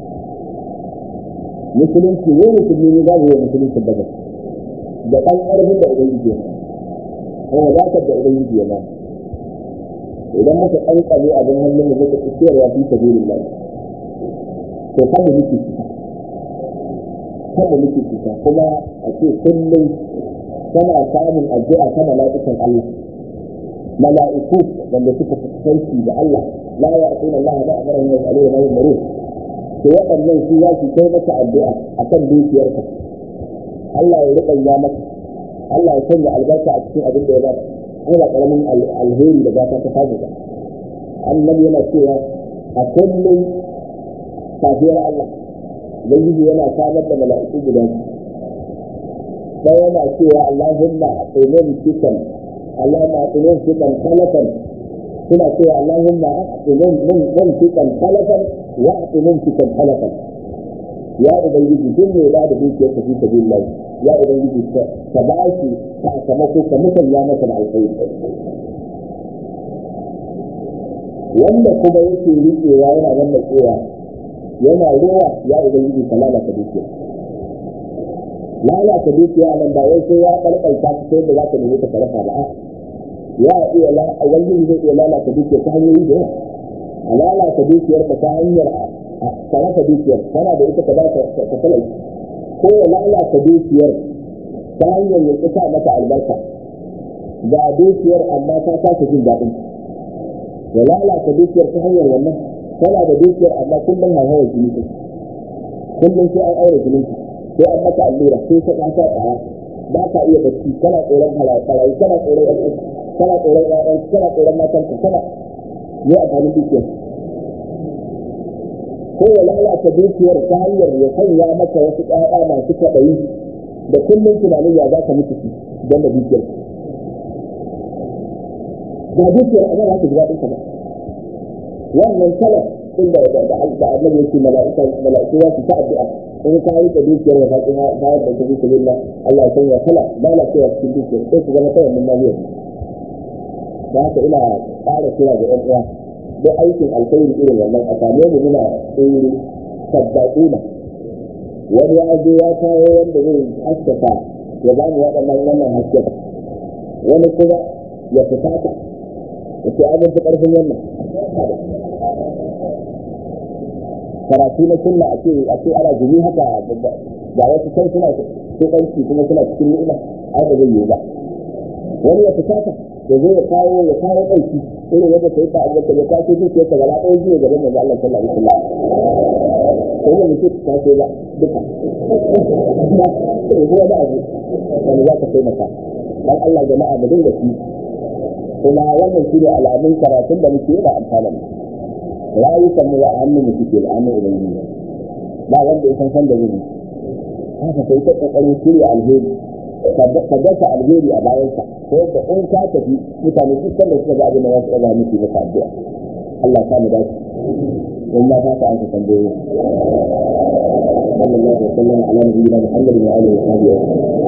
musulunci ne musulmi ne za mu yi musulunci budget da ɗan ƙarfin da ubangiji ya kuma wadatar da ubangiji ya ba idan muka ƙanƙame abin hannun mu muka tsayarwa fi sabilillah to kan mu muke cika kan mu muke cika kuma a ce kullum tana samun addu'a ta mala'ikan Allah mala'iku wanda suka fuskanci da Allah la ya asuna Allah ba amara ne alaihi wa sallam to waɗannan su za su kai maka addu'a akan dukiyarka Allah ya riƙa ya maka Allah ya sanya albarka a cikin abin da ya ba ai ba karamin alheri da gata ta samu ba annabi yana cewa a kullum safiyar Allah ubangiji yana samar da mala'iku guda biyu sai yana cewa Allahumma aqimum fitan Allahumma aqimum fitan khalafan suna cewa Allahumma aqimum mun mun fitan khalafan wa ati mumsikan halaka ya ubangiji duk mai ba da dukiyar ka fi sabilillah ya ubangiji ka ba shi sakamako ka musanya masa da alkhairi wanda kuma yake riƙewa yana wannan tsewa yana ruwa ya ubangiji ka lalata dukiya lalata dukiya nan ba wai sai ya kalkalta ta sai da za ka nemi ta sarrafa ba ya iya la ubangiji zai iya lalata dukiya ta hanyoyi da yawa a lalata dukiyar ka ta hanyar sarrafa dukiyar kana da ita ka ba ka talai ko ya lalata dukiyar ta hanyar ya kusa mata albarka ga dukiyar amma ta kasa jin daɗin ya lalata dukiyar ta hanyar wannan tana da dukiyar amma kullum hauhawar jini ta kullum sai an aure jinin ta sai an maka allura sai ka kasa tsaya ba ka iya bacci kana tsoron halaye kana tsoron yan kana tsoron ƴaƴan kana tsoron matan ka kana ne amfanin dukiyar ko ya lalata dukiyar ta hanyar ya sanya maka wasu ƴaƴa masu kwaɗayi da kullum tunanin ya za ka mutu su don da dukiyar ba dukiyar amma za ka ji daɗin ka ba wannan salaf inda da da annabi yake mala'ika mala'iku za su ta addu'a in ka yi da dukiyar da faɗi ha bayar da ta bisa billah Allah ya sanya salaf lalacewa cikin dukiyar sai su zama ta wannan maliyar da haka ina ƙara kira ga ƴan uwa duk aikin alkhairi irin wannan a same mu muna tsiri sabbaƙuna wani ya zo ya kawo wanda zai haskaka ya ba mu waɗannan wannan hasken wani kuma ya fusata ya ce an fi ƙarfin wannan karatu na sunna a ce a ce ana jini haka ga wasu kan suna tsokanci kuma suna cikin ni'ima ai ba zai yiwu ba wani ya fusata da zai ya kawo ya kawo ɗauki irin yadda sai ta abuwa ya kwace dukiyar ta gaba ɗaya jiya gaban manzo Allah sallallahu alaihi wasallam sai da mutum ta ce ba duka sai kuma da abu wani za ka sai maka dan Allah jama'a mu dinga shi kuma wannan shi ne alamun karatun da muke da amfanin rayukan mu a hannun mu suke da hannun ubangiji ba wanda ya san san da zai haka sai ta kokarin shirya alheri ka dasa alheri a bayansa ko da in ka tafi mutane duk sanda suka ga abin da za su ɗaga miki maka addu'a Allah ta mu dace in ma ta an ka tambaye sallallahu alaihi wa sallam ala nabiyina muhammadin wa alihi wa sahbihi